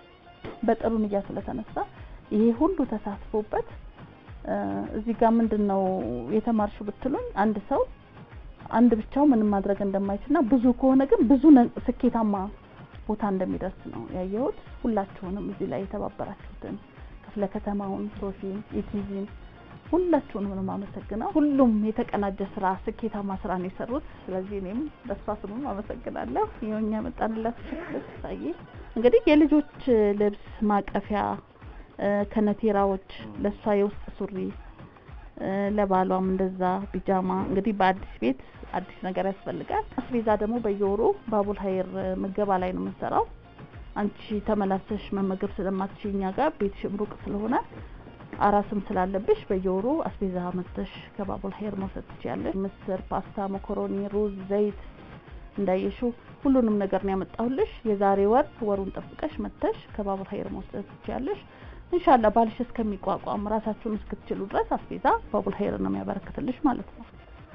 [SPEAKER 7] በጥሩ ንያ ስለተነሳ ይሄ ሁሉ ተሳትፎበት እ፣ እዚህ ጋር ምንድን ነው የተማርሽው ብትሉኝ አንድ ሰው አንድ ብቻው ምንም ማድረግ እንደማይችልና ብዙ ከሆነ ግን ብዙ ነ- ስኬታማ ቦታ እንደሚደርስ ነው ያየሁት። ሁላችሁንም እዚህ ላይ የተባበራችሁትን ክፍለ ከተማውን፣ ሶፊን፣ ኢቲቪን ሁላችሁንም ነው የማመሰግነው። ሁሉም የተቀናጀ ስራ፣ ስኬታማ ስራ ነው የሰሩት። ስለዚህ እኔም በሷ ስሙም አመሰግናለሁ። ይኸው እኛ መጣንላት ሳይ እንግዲህ የልጆች ልብስ ማቀፊያ እ፣ ከነቴራዎች ለሷ የውስጥ ሱሪ እ፣ ለባሏም እንደዛ ቢጃማ። እንግዲህ በአዲስ ቤት አዲስ ነገር ያስፈልጋል። አስቤዛ ደግሞ በየወሩ ባቡል ሀይር ምገባ ላይ ነው የምንሰራው። አንቺ ተመላሰሽ መመገብ ስለማትችይ እኛ ጋር ቤትሽም ሩቅ ስለሆነ አራስም ስላለብሽ በየወሩ አስቤዛ መጥተሽ ከባቡል ሀይር መውሰድ ትችያለሽ። ምስር፣ ፓስታ፣ መኮሮኒ፣ ሩዝ፣ ዘይት እንዳየሽው ሁሉንም ነገር ነው ያመጣሁልሽ። የዛሬ ወር ወሩን ጠብቀሽ መጥተሽ ከባቡል ሀይር መውሰድ ትችያለሽ። ኢንሻአላህ ባልሽ እስከሚቋቋም ራሳችሁን እስክትችሉ ድረስ አስቤዛ ባቡል ሀይር ነው የሚያበረክትልሽ ማለት ነው።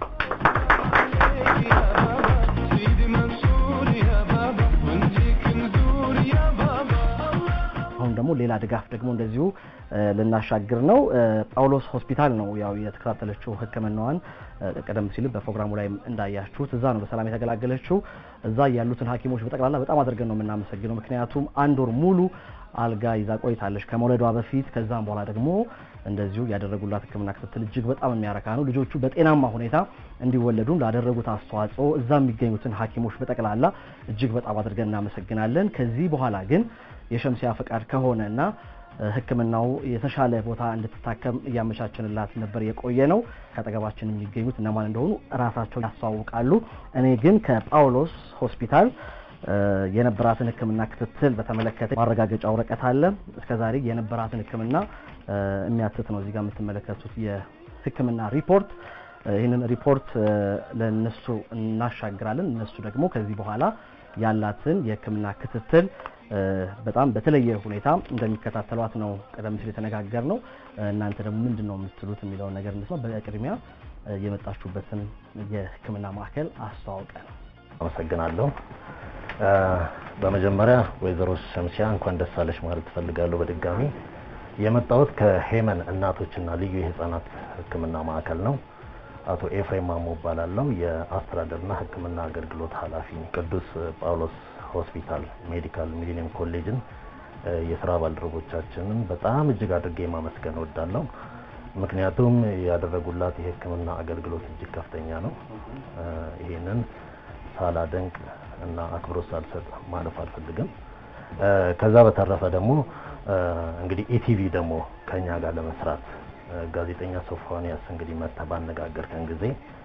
[SPEAKER 6] يا بابا سيدي منصور يا بابا ونجيك نزور يا بابا
[SPEAKER 1] አሁን ደግሞ ሌላ ድጋፍ ደግሞ እንደዚሁ እ፣ ልናሻግር ነው። እ፣ ጳውሎስ ሆስፒታል ነው ያው የተከታተለችው ሕክምናዋን እ፣ ቀደም ሲል በፕሮግራሙ ላይ እንዳያችሁት እዛ ነው በሰላም የተገላገለችው። እዛ ያሉትን ሐኪሞች በጠቅላላ በጣም አድርገን ነው የምናመሰግነው። ምክንያቱም አንድ ወር ሙሉ አልጋ ይዛ ቆይታለች ከመውለዷ በፊት። ከዛም በኋላ ደግሞ እንደዚሁ ያደረጉላት ሕክምና ክትትል እጅግ በጣም የሚያረካ ነው። ልጆቹ በጤናማ ሁኔታ እንዲወለዱ ላደረጉት አስተዋጽኦ እዛ የሚገኙትን ሐኪሞች በጠቅላላ እጅግ በጣም አድርገን እናመሰግናለን። ከዚህ በኋላ ግን የሸምሲያ ፈቃድ ከሆነ እና ሕክምናው የተሻለ ቦታ እንድትታከም እያመቻችንላት ነበር የቆየ ነው። ከአጠገባችን የሚገኙት እነማን እንደሆኑ እራሳቸው ያስተዋውቃሉ። እኔ ግን ከጳውሎስ ሆስፒታል እ፣ የነበራትን ሕክምና ክትትል በተመለከተ ማረጋገጫ ወረቀት አለ። እስከዛሬ የነበራትን ሕክምና እ፣ የሚያትት ነው እዚህ ጋር የምትመለከቱት የሕክምና ሪፖርት። እ፣ ይህንን ሪፖርት እ፣ ለነሱ እናሻግራለን። እነሱ ደግሞ ከዚህ በኋላ ያላትን የሕክምና ክትትል እ፣ በጣም በተለየ ሁኔታ እንደሚከታተሏት ነው ቀደም ሲል የተነጋገር ነው። እናንተ ደግሞ ምንድን ነው የምትሉት የሚለውን ነገር እንስማ። በቅድሚያ እ፣ የመጣችሁበትን የሕክምና ማዕከል አስተዋውቀ ነው።
[SPEAKER 8] አመሰግናለሁ። በመጀመሪያ ወይዘሮ ሸምሲያ እንኳን ደስ አለሽ ማለት እፈልጋለሁ። በድጋሚ የመጣሁት ከሄመን እናቶችና ልዩ የህፃናት ሕክምና ማዕከል ነው። አቶ ኤፍሬም ማሞ እባላለሁ። የአስተዳደርና ሕክምና አገልግሎት ኃላፊ ቅዱስ ጳውሎስ ሆስፒታል ሜዲካል ሚሊኒየም ኮሌጅን የስራ ባልደረቦቻችንን በጣም እጅግ አድርጌ ማመስገን እወዳለሁ። ምክንያቱም ያደረጉላት የህክምና አገልግሎት እጅግ ከፍተኛ ነው። ይሄንን ሳላደንቅ እና አክብሮት ሳልሰጥ ማለፍ አልፈልግም። ከዛ በተረፈ ደግሞ እንግዲህ ኢቲቪ ደግሞ ከኛ ጋር ለመስራት ጋዜጠኛ ሶፎንያስ እንግዲህ መታ ባነጋገርከን ጊዜ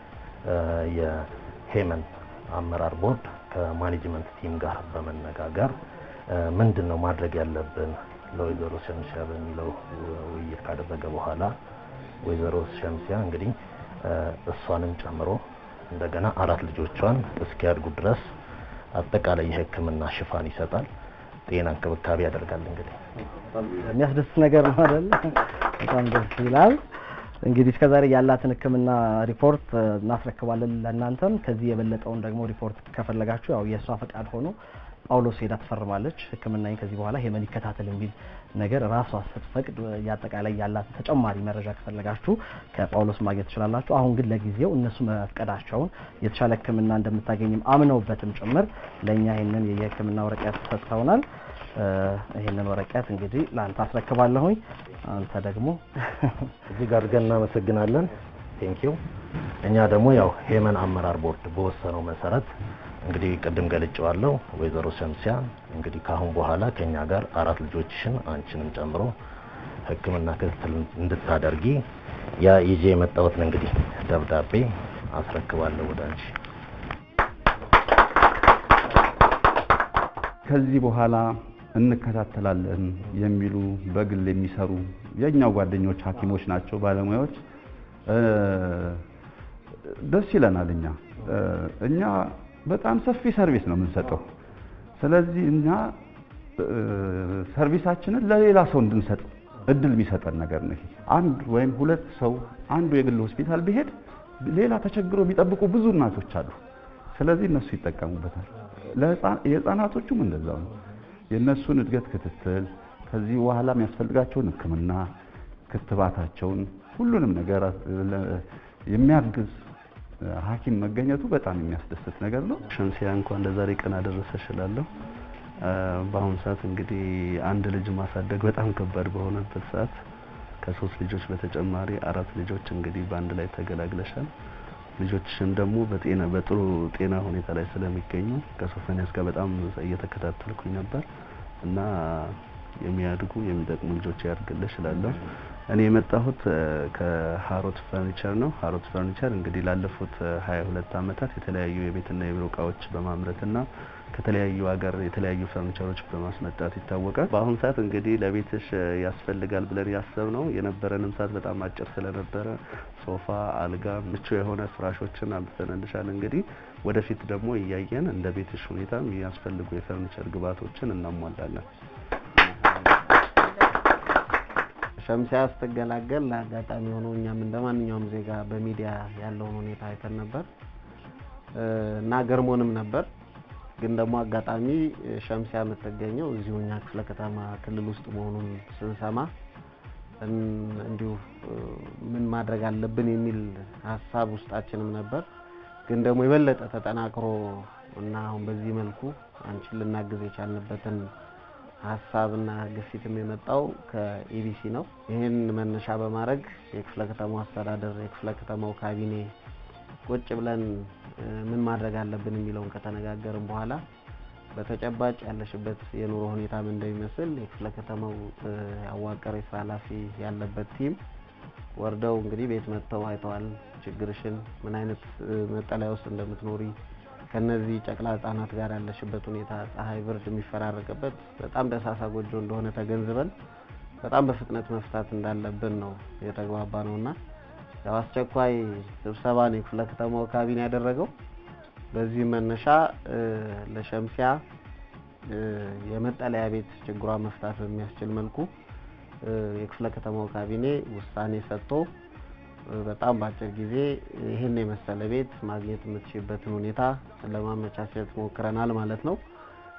[SPEAKER 8] የሄመን አመራር ቦርድ ከማኔጅመንት ቲም ጋር በመነጋገር ምንድን ነው ማድረግ ያለብን ለወይዘሮ ሸምሲያ በሚለው ውይይት ካደረገ በኋላ ወይዘሮ ሸምሲያ እንግዲህ እሷንም ጨምሮ እንደገና አራት ልጆቿን እስኪያድጉ ድረስ አጠቃላይ የህክምና ሽፋን ይሰጣል፣ ጤና እንክብካቤ ያደርጋል። እንግዲህ
[SPEAKER 1] የሚያስደስት ነገር ነው አይደል? በጣም ደስ ይላል። እንግዲህ እስከዛሬ ያላትን ህክምና ሪፖርት እናስረክባለን ለእናንተም። ከዚህ የበለጠውን ደግሞ ሪፖርት ከፈለጋችሁ ያው የእሷ ፈቃድ ሆኖ ጳውሎስ ሄዳ ትፈርማለች። ህክምናኝ ከዚህ በኋላ ሄመን ይከታተል የሚል ነገር ራሷ ስትፈቅድ የአጠቃላይ ያላት ተጨማሪ መረጃ ከፈለጋችሁ ከጳውሎስ ማግኘት ትችላላችሁ። አሁን ግን ለጊዜው እነሱ መፍቀዳቸውን የተሻለ ህክምና እንደምታገኝም አምነውበትም ጭምር ለእኛ ይህንን የህክምና ወረቀት ሰጥተውናል። ይህንን ወረቀት እንግዲህ ለአንተ አስረክባለሁኝ። አንተ ደግሞ
[SPEAKER 8] እጅግ አድርገን እናመሰግናለን። ቴንኪው። እኛ ደግሞ ያው ሄመን አመራር ቦርድ በወሰነው መሰረት እንግዲህ ቅድም ገልጬዋለሁ። ወይዘሮ ሸምሲያ እንግዲህ ካሁን በኋላ ከኛ ጋር አራት ልጆችሽን አንቺንም ጨምሮ ህክምና ክትትል እንድታደርጊ ያ ይዤ የመጣሁትን እንግዲህ ደብዳቤ አስረክባለሁ ወደ አንቺ።
[SPEAKER 4] ከዚህ በኋላ እንከታተላለን የሚሉ በግል የሚሰሩ የእኛው ጓደኞች ሐኪሞች ናቸው፣ ባለሙያዎች ደስ ይለናል። እኛ እኛ በጣም ሰፊ ሰርቪስ ነው የምንሰጠው። ስለዚህ እኛ ሰርቪሳችንን ለሌላ ሰው እንድንሰጥ እድል የሚሰጠን ነገር ነው። ይሄ አንድ ወይም ሁለት ሰው አንዱ የግል ሆስፒታል ቢሄድ ሌላ ተቸግሮ የሚጠብቁ ብዙ እናቶች አሉ። ስለዚህ እነሱ ይጠቀሙበታል። የህፃናቶቹም እንደዛው ነው። የእነሱን እድገት ክትትል፣ ከዚህ በኋላ የሚያስፈልጋቸውን ሕክምና፣ ክትባታቸውን፣ ሁሉንም ነገር የሚያግዝ ሐኪም መገኘቱ በጣም የሚያስደስት ነገር ነው።
[SPEAKER 9] ሸምሲያ እንኳን ለዛሬ ቀን አደረሰሽ እላለሁ። በአሁኑ ሰዓት እንግዲህ አንድ ልጅ ማሳደግ በጣም ከባድ በሆነበት ሰዓት ከሶስት ልጆች በተጨማሪ አራት ልጆች እንግዲህ በአንድ ላይ ተገላግለሻል። ልጆችሽም ደግሞ በጤና በጥሩ ጤና ሁኔታ ላይ ስለሚገኙ ከሶፎንያስ ጋር በጣም እየተከታተልኩኝ ነበር እና የሚያድጉ የሚጠቅሙ ልጆች ያድርግልሽ እላለሁ። እኔ የመጣሁት ከሀሮት ፈርኒቸር ነው። ሀሮት ፈርኒቸር እንግዲህ ላለፉት ሀያ ሁለት አመታት የተለያዩ የቤትና የቢሮ እቃዎች በማምረትና ከተለያዩ ሀገር የተለያዩ ፈርኒቸሮች በማስመጣት ይታወቃል። በአሁኑ ሰዓት እንግዲህ ለቤትሽ ያስፈልጋል ብለን ያሰብነው የነበረንም ሰዓት በጣም አጭር ስለነበረ ሶፋ፣ አልጋ፣ ምቹ የሆነ ፍራሾችን አምጥተንልሻል። እንግዲህ ወደፊት ደግሞ እያየን እንደ ቤትሽ ሁኔታ የሚያስፈልጉ የፈርኒቸር ግብዓቶችን እናሟላለን።
[SPEAKER 10] ሸምሲያ ስትገላገል ለአጋጣሚ ሆኖ እኛም እንደ ማንኛውም ዜጋ በሚዲያ ያለውን ሁኔታ አይተን ነበር እና ገርሞንም ነበር። ግን ደግሞ አጋጣሚ ሸምሲያ የምትገኘው እዚሁ እኛ ክፍለ ከተማ ክልል ውስጥ መሆኑን ስንሰማ እንዲሁ ምን ማድረግ አለብን የሚል ሀሳብ ውስጣችንም ነበር። ግን ደግሞ የበለጠ ተጠናክሮ እና አሁን በዚህ መልኩ አንቺን ልናግዝ የቻልንበትን ሀሳብና ግፊትም የመጣው ከኢቢሲ ነው። ይህን መነሻ በማድረግ የክፍለ ከተማው አስተዳደር የክፍለ ከተማው ካቢኔ ቁጭ ብለን ምን ማድረግ አለብን የሚለውን ከተነጋገርን በኋላ በተጨባጭ ያለሽበት የኑሮ ሁኔታ ምን እንደሚመስል የክፍለ ከተማው ያዋቀረ የስራ ኃላፊ ያለበት ቲም ወርደው እንግዲህ ቤት መጥተው አይተዋል። ችግርሽን፣ ምን አይነት መጠለያ ውስጥ እንደምትኖሪ ከነዚህ ጨቅላ ህጻናት ጋር ያለሽበት ሁኔታ ፀሐይ፣ ብርድ የሚፈራረቅበት በጣም ደሳሳ ጎጆ እንደሆነ ተገንዝበን በጣም በፍጥነት መፍታት እንዳለብን ነው የተግባባ ነውና ያው አስቸኳይ ስብሰባ ነው የክፍለ ከተማው ካቢኔ ያደረገው። በዚህ መነሻ ለሸምሲያ የመጠለያ ቤት ችግሯን መፍታት በሚያስችል መልኩ የክፍለ ከተማው ካቢኔ ውሳኔ ሰጥቶ በጣም በአጭር ጊዜ ይህን የመሰለ ቤት ማግኘት የምትችልበትን ሁኔታ ለማመቻቸት ሞክረናል ማለት ነው።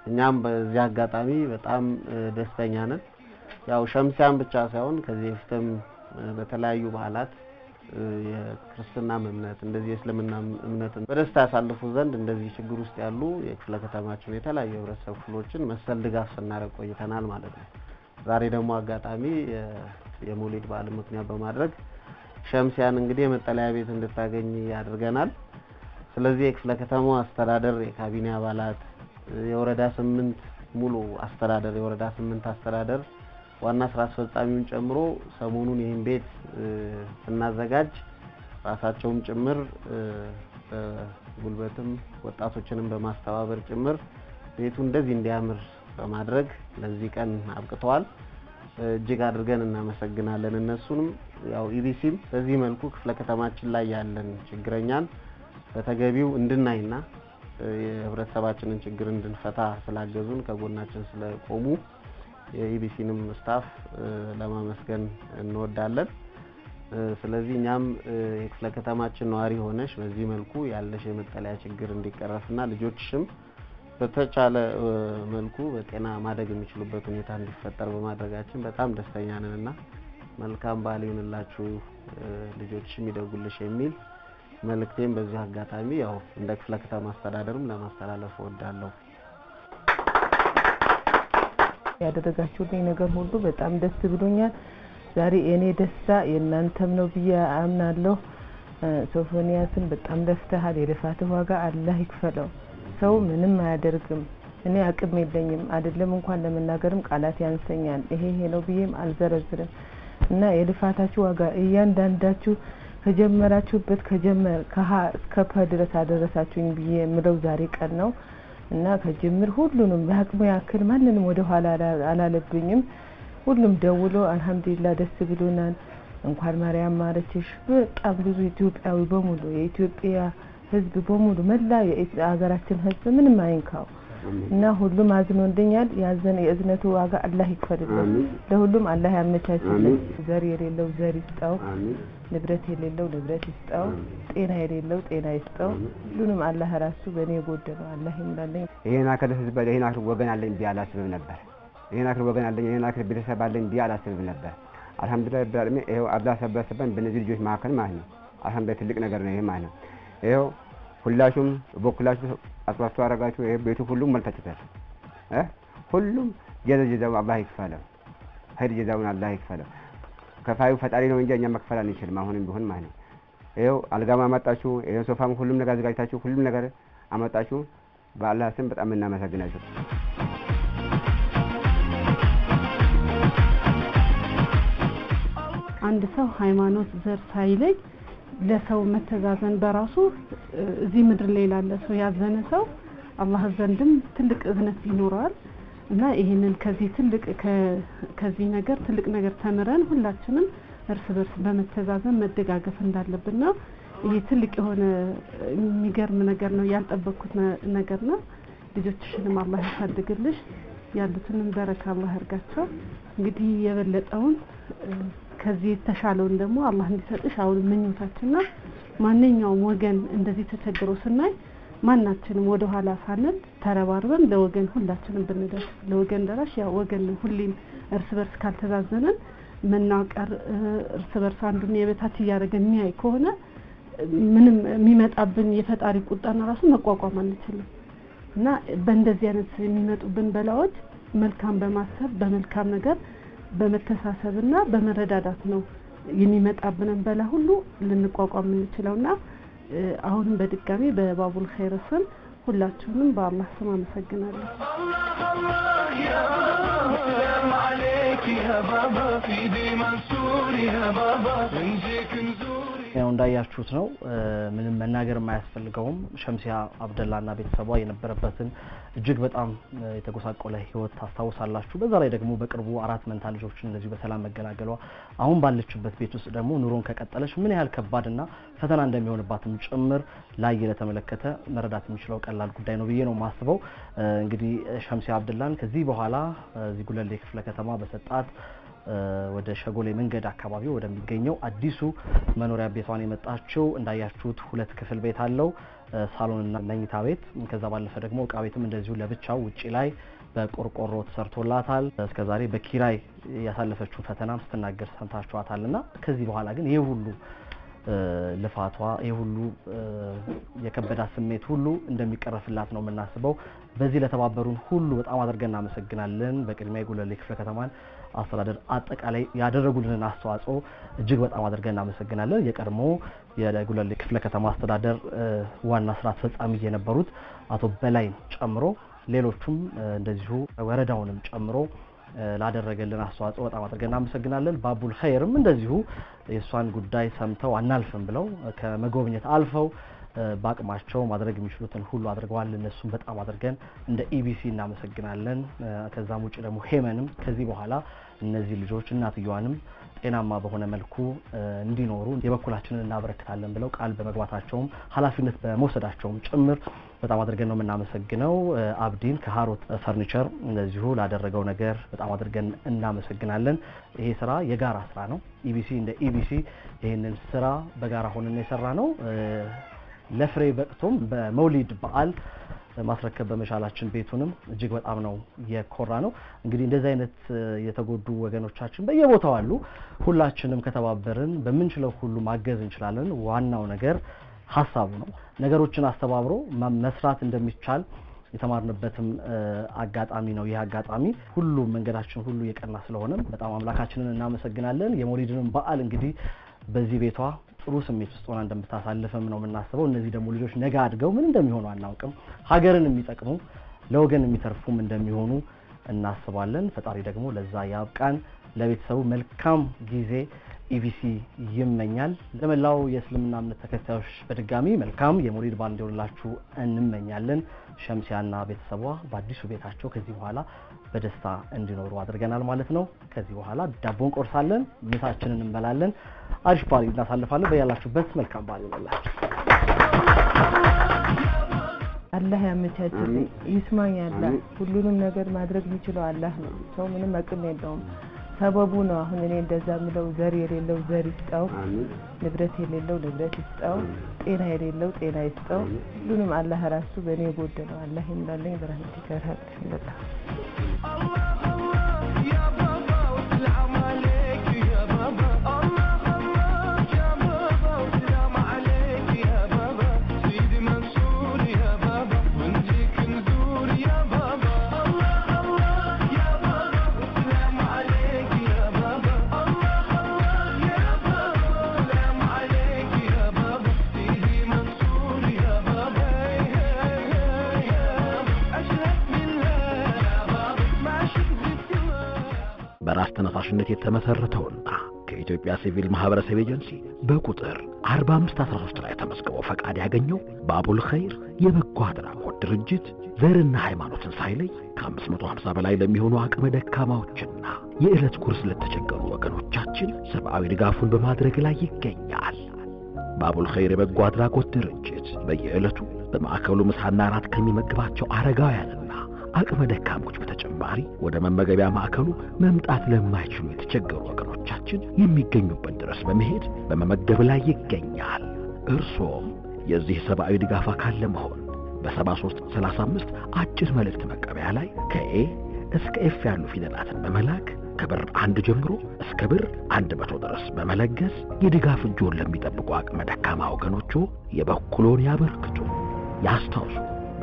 [SPEAKER 10] እኛም በዚህ አጋጣሚ በጣም እ፣ ደስተኛ ነን። ያው ሸምሲያን ብቻ ሳይሆን ከዚህ በፊትም እ፣ በተለያዩ በዓላት እ፣ የክርስትናም እምነት እንደዚህ የእስልምና እምነትን በደስታ ያሳልፉ ዘንድ እንደዚህ ችግር ውስጥ ያሉ የክፍለ ከተማችን የተለያዩ የህብረተሰብ ክፍሎችን መሰል ድጋፍ ስናደርግ ቆይተናል ማለት ነው። ዛሬ ደግሞ አጋጣሚ የ- የመውሊድ በዓል ምክንያት በማድረግ ሸምሲያን እንግዲህ የመጠለያ ቤት እንድታገኝ ያደርገናል። ስለዚህ የክፍለ ከተማው አስተዳደር፣ የካቢኔ አባላት፣ የወረዳ ስምንት ሙሉ አስተዳደር የወረዳ ስምንት አስተዳደር ዋና ስራ አስፈጻሚውን ጨምሮ ሰሞኑን ይህን ቤት እ፣ ስናዘጋጅ ራሳቸውም ጭምር እ፣ በጉልበትም ወጣቶችንም በማስተባበር ጭምር ቤቱ እንደዚህ እንዲያምር በማድረግ ለዚህ ቀን አብቅተዋል። እ፣ እጅግ አድርገን እናመሰግናለን። እነሱንም ያው ኢቢሲም በዚህ መልኩ ክፍለ ከተማችን ላይ ያለን ችግረኛን በተገቢው እንድናይና እ፣ የህብረተሰባችንን ችግር እንድንፈታ ስላገዙን ከጎናችን ስለቆሙ የኢቢሲንም ስታፍ እ፣ ለማመስገን እንወዳለን። እ፣ ስለዚህ እኛም እ፣ የክፍለ ከተማችን ነዋሪ ሆነሽ በዚህ መልኩ ያለሽ የመጠለያ ችግር እንዲቀረፍና ልጆችሽም በተቻለ እ፣ መልኩ በጤና ማደግ የሚችሉበት ሁኔታ እንዲፈጠር በማድረጋችን በጣም ደስተኛ ነን እና መልካም በዓል ይሁንላችሁ እ፣ ልጆችሽም ይደጉልሽ የሚል መልእክቴም በዚህ አጋጣሚ ያው እንደ ክፍለ ከተማ አስተዳደርም ለማስተላለፍ እወዳለሁ።
[SPEAKER 2] ያደረጋችሁልኝ ነገር ሁሉ በጣም ደስ ብሎኛል። ዛሬ የእኔ ደስታ የእናንተም ነው ብዬ አምናለሁ። እ፣ ሶፎንያስን በጣም ለፍተሃል። የልፋትህ ዋጋ አላህ ይክፈለው። ሰው ምንም አያደርግም። እኔ አቅም የለኝም አይደለም እንኳን ለመናገርም ቃላት ያንሰኛል። ይሄ ይሄ ነው ብዬም አልዘረዝርም እና የልፋታችሁ ዋጋ እያንዳንዳችሁ ከጀመራችሁበት ከጀመር ከሀ እስከ ፐ ድረስ አደረሳችሁኝ ብዬ የምለው ዛሬ ቀን ነው እና ከጅምር ሁሉንም በአቅሙ ያክል ማንንም ወደ ኋላ አላ- አላለብኝም። ሁሉም ደውሎ አልሐምዱሊላ ደስ ብሎናል፣ እንኳን ማርያም ማረችሽ። በጣም ብዙ ኢትዮጵያዊ በሙሉ የኢትዮጵያ ሕዝብ በሙሉ መላ የሀገራችን ሕዝብ ምንም አይንካው እና ሁሉም አዝኖልኛል። ያዘን የእዝነቱ ዋጋ አላህ ይክፈልልን።
[SPEAKER 3] አሚን።
[SPEAKER 2] ለሁሉም አላህ ያመቻችልን።
[SPEAKER 3] አሚን።
[SPEAKER 2] ዘር የሌለው ዘር ይስጠው፣
[SPEAKER 3] አሚን
[SPEAKER 2] ንብረት የሌለው ንብረት ይስጠው፣
[SPEAKER 3] አሚን።
[SPEAKER 2] ጤና የሌለው ጤና ይስጠው።
[SPEAKER 3] አሚን።
[SPEAKER 2] ሁሉንም አላህ ራሱ በእኔ የጎደለው አላህ ይሙላልኝ።
[SPEAKER 3] ይሄን አክል ህዝብ ይሄን አክል ወገን አለኝ ብዬ አላስብም ነበር። ይሄን አክል ወገን አለኝ ይሄን አክል ቤተሰብ አለኝ ብዬ አላስብም ነበር። አልሐምዱሊላህ ረብል ዓለሚን ይኸው አላህ ሰበሰበን በእነዚህ ልጆች መካከል ማለት ነው። አልሐምዱሊላህ ትልቅ ነገር ነው ይሄ ማለት ነው። ይኸው ሁላችሁም በኩላችሁ አጽዋችሁ አረጋችሁ። ይሄ ቤቱ ሁሉም መልታችሁታል እ ሁሉም ጀዘ ጀዛው አላህ ይክፈለው፣ ኸይር ጀዛውን አላህ ይክፈለው። ከፋዩ ፈጣሪ ነው እንጂ እኛ መክፈል አንችልም። አሁንም ቢሆን ማለት ነው። ይኸው አልጋም አመጣችሁ፣ ይሄ ሶፋም ሁሉም ነገር አዘጋጅታችሁ ሁሉም ነገር አመጣችሁ። በአላህ ስም በጣም እናመሰግናችሁ።
[SPEAKER 11] አንድ ሰው ሃይማኖት፣ ዘር ሳይለይ ለሰው መተዛዘን በራሱ እ፣ እዚህ ምድር ላይ ላለ ሰው ያዘነ ሰው አላህ ዘንድም ትልቅ እዝነት ይኖረዋል እና ይህንን ከዚህ ትልቅ ከ- ከዚህ ነገር ትልቅ ነገር ተምረን ሁላችንም እርስ በርስ በመተዛዘን መደጋገፍ እንዳለብን ነው። ይሄ ትልቅ የሆነ እ፣ የሚገርም ነገር ነው። ያልጠበቅኩት ነ- ነገር ነው። ልጆችሽንም አላህ ያሳድግልሽ፣ ያሉትንም በረካ አላህ ያርጋቸው። እንግዲህ የበለጠውን እ፣ ከዚህ የተሻለውን ደግሞ አላህ እንዲሰጥሽ አሁን ምኞታችን ነው። ማንኛውም ወገን እንደዚህ ተቸግሮ ስናይ ማናችንም ወደ ኋላ ሳንል ተረባርበን ለወገን ሁላችንም ብንደርስ ለወገን ደራሽ ያ ወገን ነው። ሁሌም እርስ በርስ ካልተዛዘንን መናቀር እ፣ እርስ በርስ አንዱን የበታች እያደረገ የሚያይ ከሆነ እ፣ ምንም የሚመጣብን የፈጣሪ ቁጣና ራሱ መቋቋም አንችልም እና በእንደዚህ አይነት የሚመጡብን በላዎች መልካም በማሰብ በመልካም ነገር በመተሳሰብና በመረዳዳት ነው የሚመጣብንን በላ ሁሉ ልንቋቋም የምንችለውና እ፣ አሁንም በድጋሚ በባቡል ኸይር ስም ሁላችሁንም በአላህ ስም አመሰግናለሁ።
[SPEAKER 6] سلام عليك يا بابا في دي منصور يا بابا نجيك نزور
[SPEAKER 1] ያው እንዳያችሁት ነው እ፣ ምንም መናገር የማያስፈልገውም ሸምሲያ አብደላና ቤተሰቧ የነበረበትን እጅግ በጣም እ፣ የተጎሳቆለ ህይወት ታስታውሳላችሁ። በዛ ላይ ደግሞ በቅርቡ አራት መንታ ልጆችን እንደዚሁ በሰላም መገላገሏ አሁን ባለችበት ቤት ውስጥ ደግሞ ኑሮን ከቀጠለች ምን ያህል ከባድና ፈተና እንደሚሆንባትም ጭምር ላይ ለተመለከተ መረዳት የሚችለው ቀላል ጉዳይ ነው ብዬ ነው የማስበው። እ፣ እንግዲህ ሸምሲያ አብደላን ከዚህ በኋላ እ፣ እዚህ ጉለሌ ክፍለ ከተማ በሰጣት እ፣ ወደ ሸጎሌ መንገድ አካባቢ ወደሚገኘው አዲሱ መኖሪያ ቤቷን የመጣችው እንዳያችሁት ሁለት ክፍል ቤት አለው እ፣ ሳሎንና መኝታ ቤት። ከዛ ባለፈ ደግሞ እቃ ቤትም እንደዚሁ ለብቻው ውጪ ላይ በቆርቆሮ ተሰርቶላታል። እስከዛሬ በኪራይ ያሳለፈችውን ፈተናም ስትናገር ሰምታችኋታል። እና ከዚህ በኋላ ግን ይህ ሁሉ እ፣ ልፋቷ ይህ ሁሉ እ፣ የከበዳት ስሜት ሁሉ እንደሚቀረፍላት ነው የምናስበው። በዚህ ለተባበሩን ሁሉ በጣም አድርገን እናመሰግናለን። በቅድሚያ የጉለሌ ክፍለ ከተማን አስተዳደር አጠቃላይ ያደረጉልንን አስተዋጽኦ እጅግ በጣም አድርገን እናመሰግናለን። የቀድሞ የጉለሌ ክፍለ ከተማ አስተዳደር እ፣ ዋና ስራ አስፈጻሚ የነበሩት አቶ በላይን ጨምሮ ሌሎቹም እ፣ እንደዚሁ ወረዳውንም ጨምሮ እ፣ ላደረገልን አስተዋጽኦ በጣም አድርገን እናመሰግናለን። ባቡል ኸይርም እንደዚሁ የእሷን ጉዳይ ሰምተው አናልፍም ብለው እ፣ ከመጎብኘት አልፈው እ፣ በአቅማቸው ማድረግ የሚችሉትን ሁሉ አድርገዋል። እነሱም በጣም አድርገን እንደ ኢቢሲ እናመሰግናለን። እ፣ ከዛም ውጭ ደግሞ ሄመንም ከዚህ በኋላ እነዚህ ልጆች እናትየዋንም ጤናማ በሆነ መልኩ እ፣ እንዲኖሩ የበኩላችንን እናበረክታለን ብለው ቃል በመግባታቸውም ኃላፊነት በመውሰዳቸውም ጭምር በጣም አድርገን ነው የምናመሰግነው። እ፣ አብዲን ከሀሮት ፈርኒቸር እንደዚሁ ላደረገው ነገር በጣም አድርገን እናመሰግናለን። ይሄ ስራ የጋራ ስራ ነው። ኢቢሲ እንደ ኢቢሲ ይህንን ስራ በጋራ ሆነን የሰራ ነው። እ፣ ለፍሬ በቅቶም በመውሊድ በዓል ማስረከብ በመቻላችን ቤቱንም እጅግ በጣም ነው የኮራ ነው። እንግዲህ እንደዚህ አይነት እ፣ የተጎዱ ወገኖቻችን በየቦታው አሉ። ሁላችንም ከተባበርን በምንችለው ሁሉ ማገዝ እንችላለን። ዋናው ነገር ሀሳቡ ነው። ነገሮችን አስተባብሮ ማ- መስራት እንደሚቻል የተማርንበትም እ፣ አጋጣሚ ነው። ይህ አጋጣሚ ሁሉም መንገዳችን ሁሉ የቀና ስለሆነም በጣም አምላካችንን እናመሰግናለን። የመውሊድንም በዓል እንግዲህ በዚህ ቤቷ ጥሩ ስሜት ውስጥ ሆና እንደምታሳልፍም ነው የምናስበው። እነዚህ ደግሞ ልጆች ነገ አድገው ምን እንደሚሆኑ አናውቅም። ሀገርን የሚጠቅሙ ለወገን የሚተርፉም እንደሚሆኑ እናስባለን። ፈጣሪ ደግሞ ለዛ ያብቃን። ለቤተሰቡ መልካም ጊዜ ኢቢሲ ይመኛል። ለመላው የእስልምና እምነት ተከታዮች በድጋሚ መልካም የመውሊድ በዓል እንዲሆንላችሁ እንመኛለን። ሸምሲያና ቤተሰቧ በአዲሱ ቤታቸው ከዚህ በኋላ በደስታ እንዲኖሩ አድርገናል ማለት ነው። ከዚህ በኋላ ዳቦ እንቆርሳለን፣ ምሳችንን እንበላለን፣ አሪፍ በዓል እናሳልፋለን። በያላችሁበት መልካም በዓል ይሆንላችሁ።
[SPEAKER 2] አላህ ያመቻችልኝ ይስማኝ። አላህ ሁሉንም ነገር ማድረግ የሚችለው አላህ ነው። ሰው ምንም አቅም የለውም። ሰበቡ ነው። አሁን እኔ እንደዛ ምለው ዘር የሌለው ዘር ይስጠው፣ ንብረት የሌለው ንብረት ይስጠው፣ ጤና የሌለው ጤና ይስጠው። ሁሉንም አላህ ራሱ በእኔ የጎደለው አላህ ይሙላልኝ። ብርሃን ይከራል በጣም
[SPEAKER 12] በራስ ተነሳሽነት የተመሰረተውና ከኢትዮጵያ ሲቪል ማህበረሰብ ኤጀንሲ በቁጥር 4513 ላይ ተመዝግቦ ፈቃድ ያገኘው በአቡል ኸይር የበጎ አድራጎት ድርጅት ዘርና ሃይማኖትን ሳይለይ ከ550 በላይ ለሚሆኑ አቅመ ደካማዎችና የዕለት ጉርስ ለተቸገሩ ወገኖቻችን ሰብአዊ ድጋፉን በማድረግ ላይ ይገኛል። በአቡል ኸይር የበጎ አድራጎት ድርጅት በየዕለቱ በማዕከሉ ምሳና እራት ከሚመግባቸው አረጋውያንና አቅመ ደካሞች በተጨማሪ ወደ መመገቢያ ማዕከሉ መምጣት ለማይችሉ የተቸገሩ ወገኖቻችን የሚገኙበት ድረስ በመሄድ በመመገብ ላይ ይገኛል። እርሶም የዚህ ሰብአዊ ድጋፍ አካል ለመሆን በ7335 አጭር መልእክት መቀበያ ላይ ከኤ እስከ ኤፍ ያሉ ፊደላትን በመላክ ከብር አንድ ጀምሮ እስከ ብር አንድ መቶ ድረስ በመለገስ የድጋፍ እጆን ለሚጠብቁ አቅመ ደካማ ወገኖቹ የበኩሎን ያበርክቱ። ያስታውሱ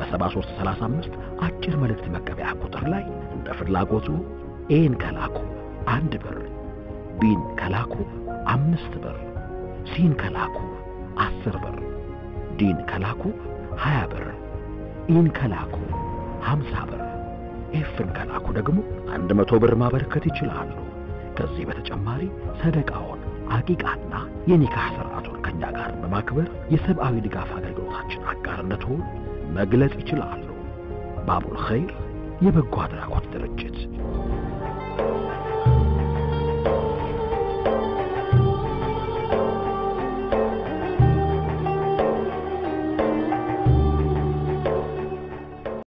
[SPEAKER 12] በ7335 አጭር መልእክት መቀበያ ቁጥር ላይ እንደ ፍላጎቱ ኤን ከላኩ አንድ ብር፣ ቢን ከላኩ አምስት ብር፣ ሲን ከላኩ አስር ብር፣ ዲን ከላኩ ሀያ ብር፣ ኢን ከላኩ ሀምሳ ብር፣ ኤፍን ከላኩ ደግሞ አንድ መቶ ብር ማበረከት ይችላሉ። ከዚህ በተጨማሪ ሰደቃውን አቂቃና የኒካህ ስርዓቱን ከኛ ጋር በማክበር የሰብአዊ ድጋፍ አገልግሎታችን አጋርነቱን መግለጽ ይችላሉ። ባቡል ኸይር የበጎ አድራጎት ድርጅት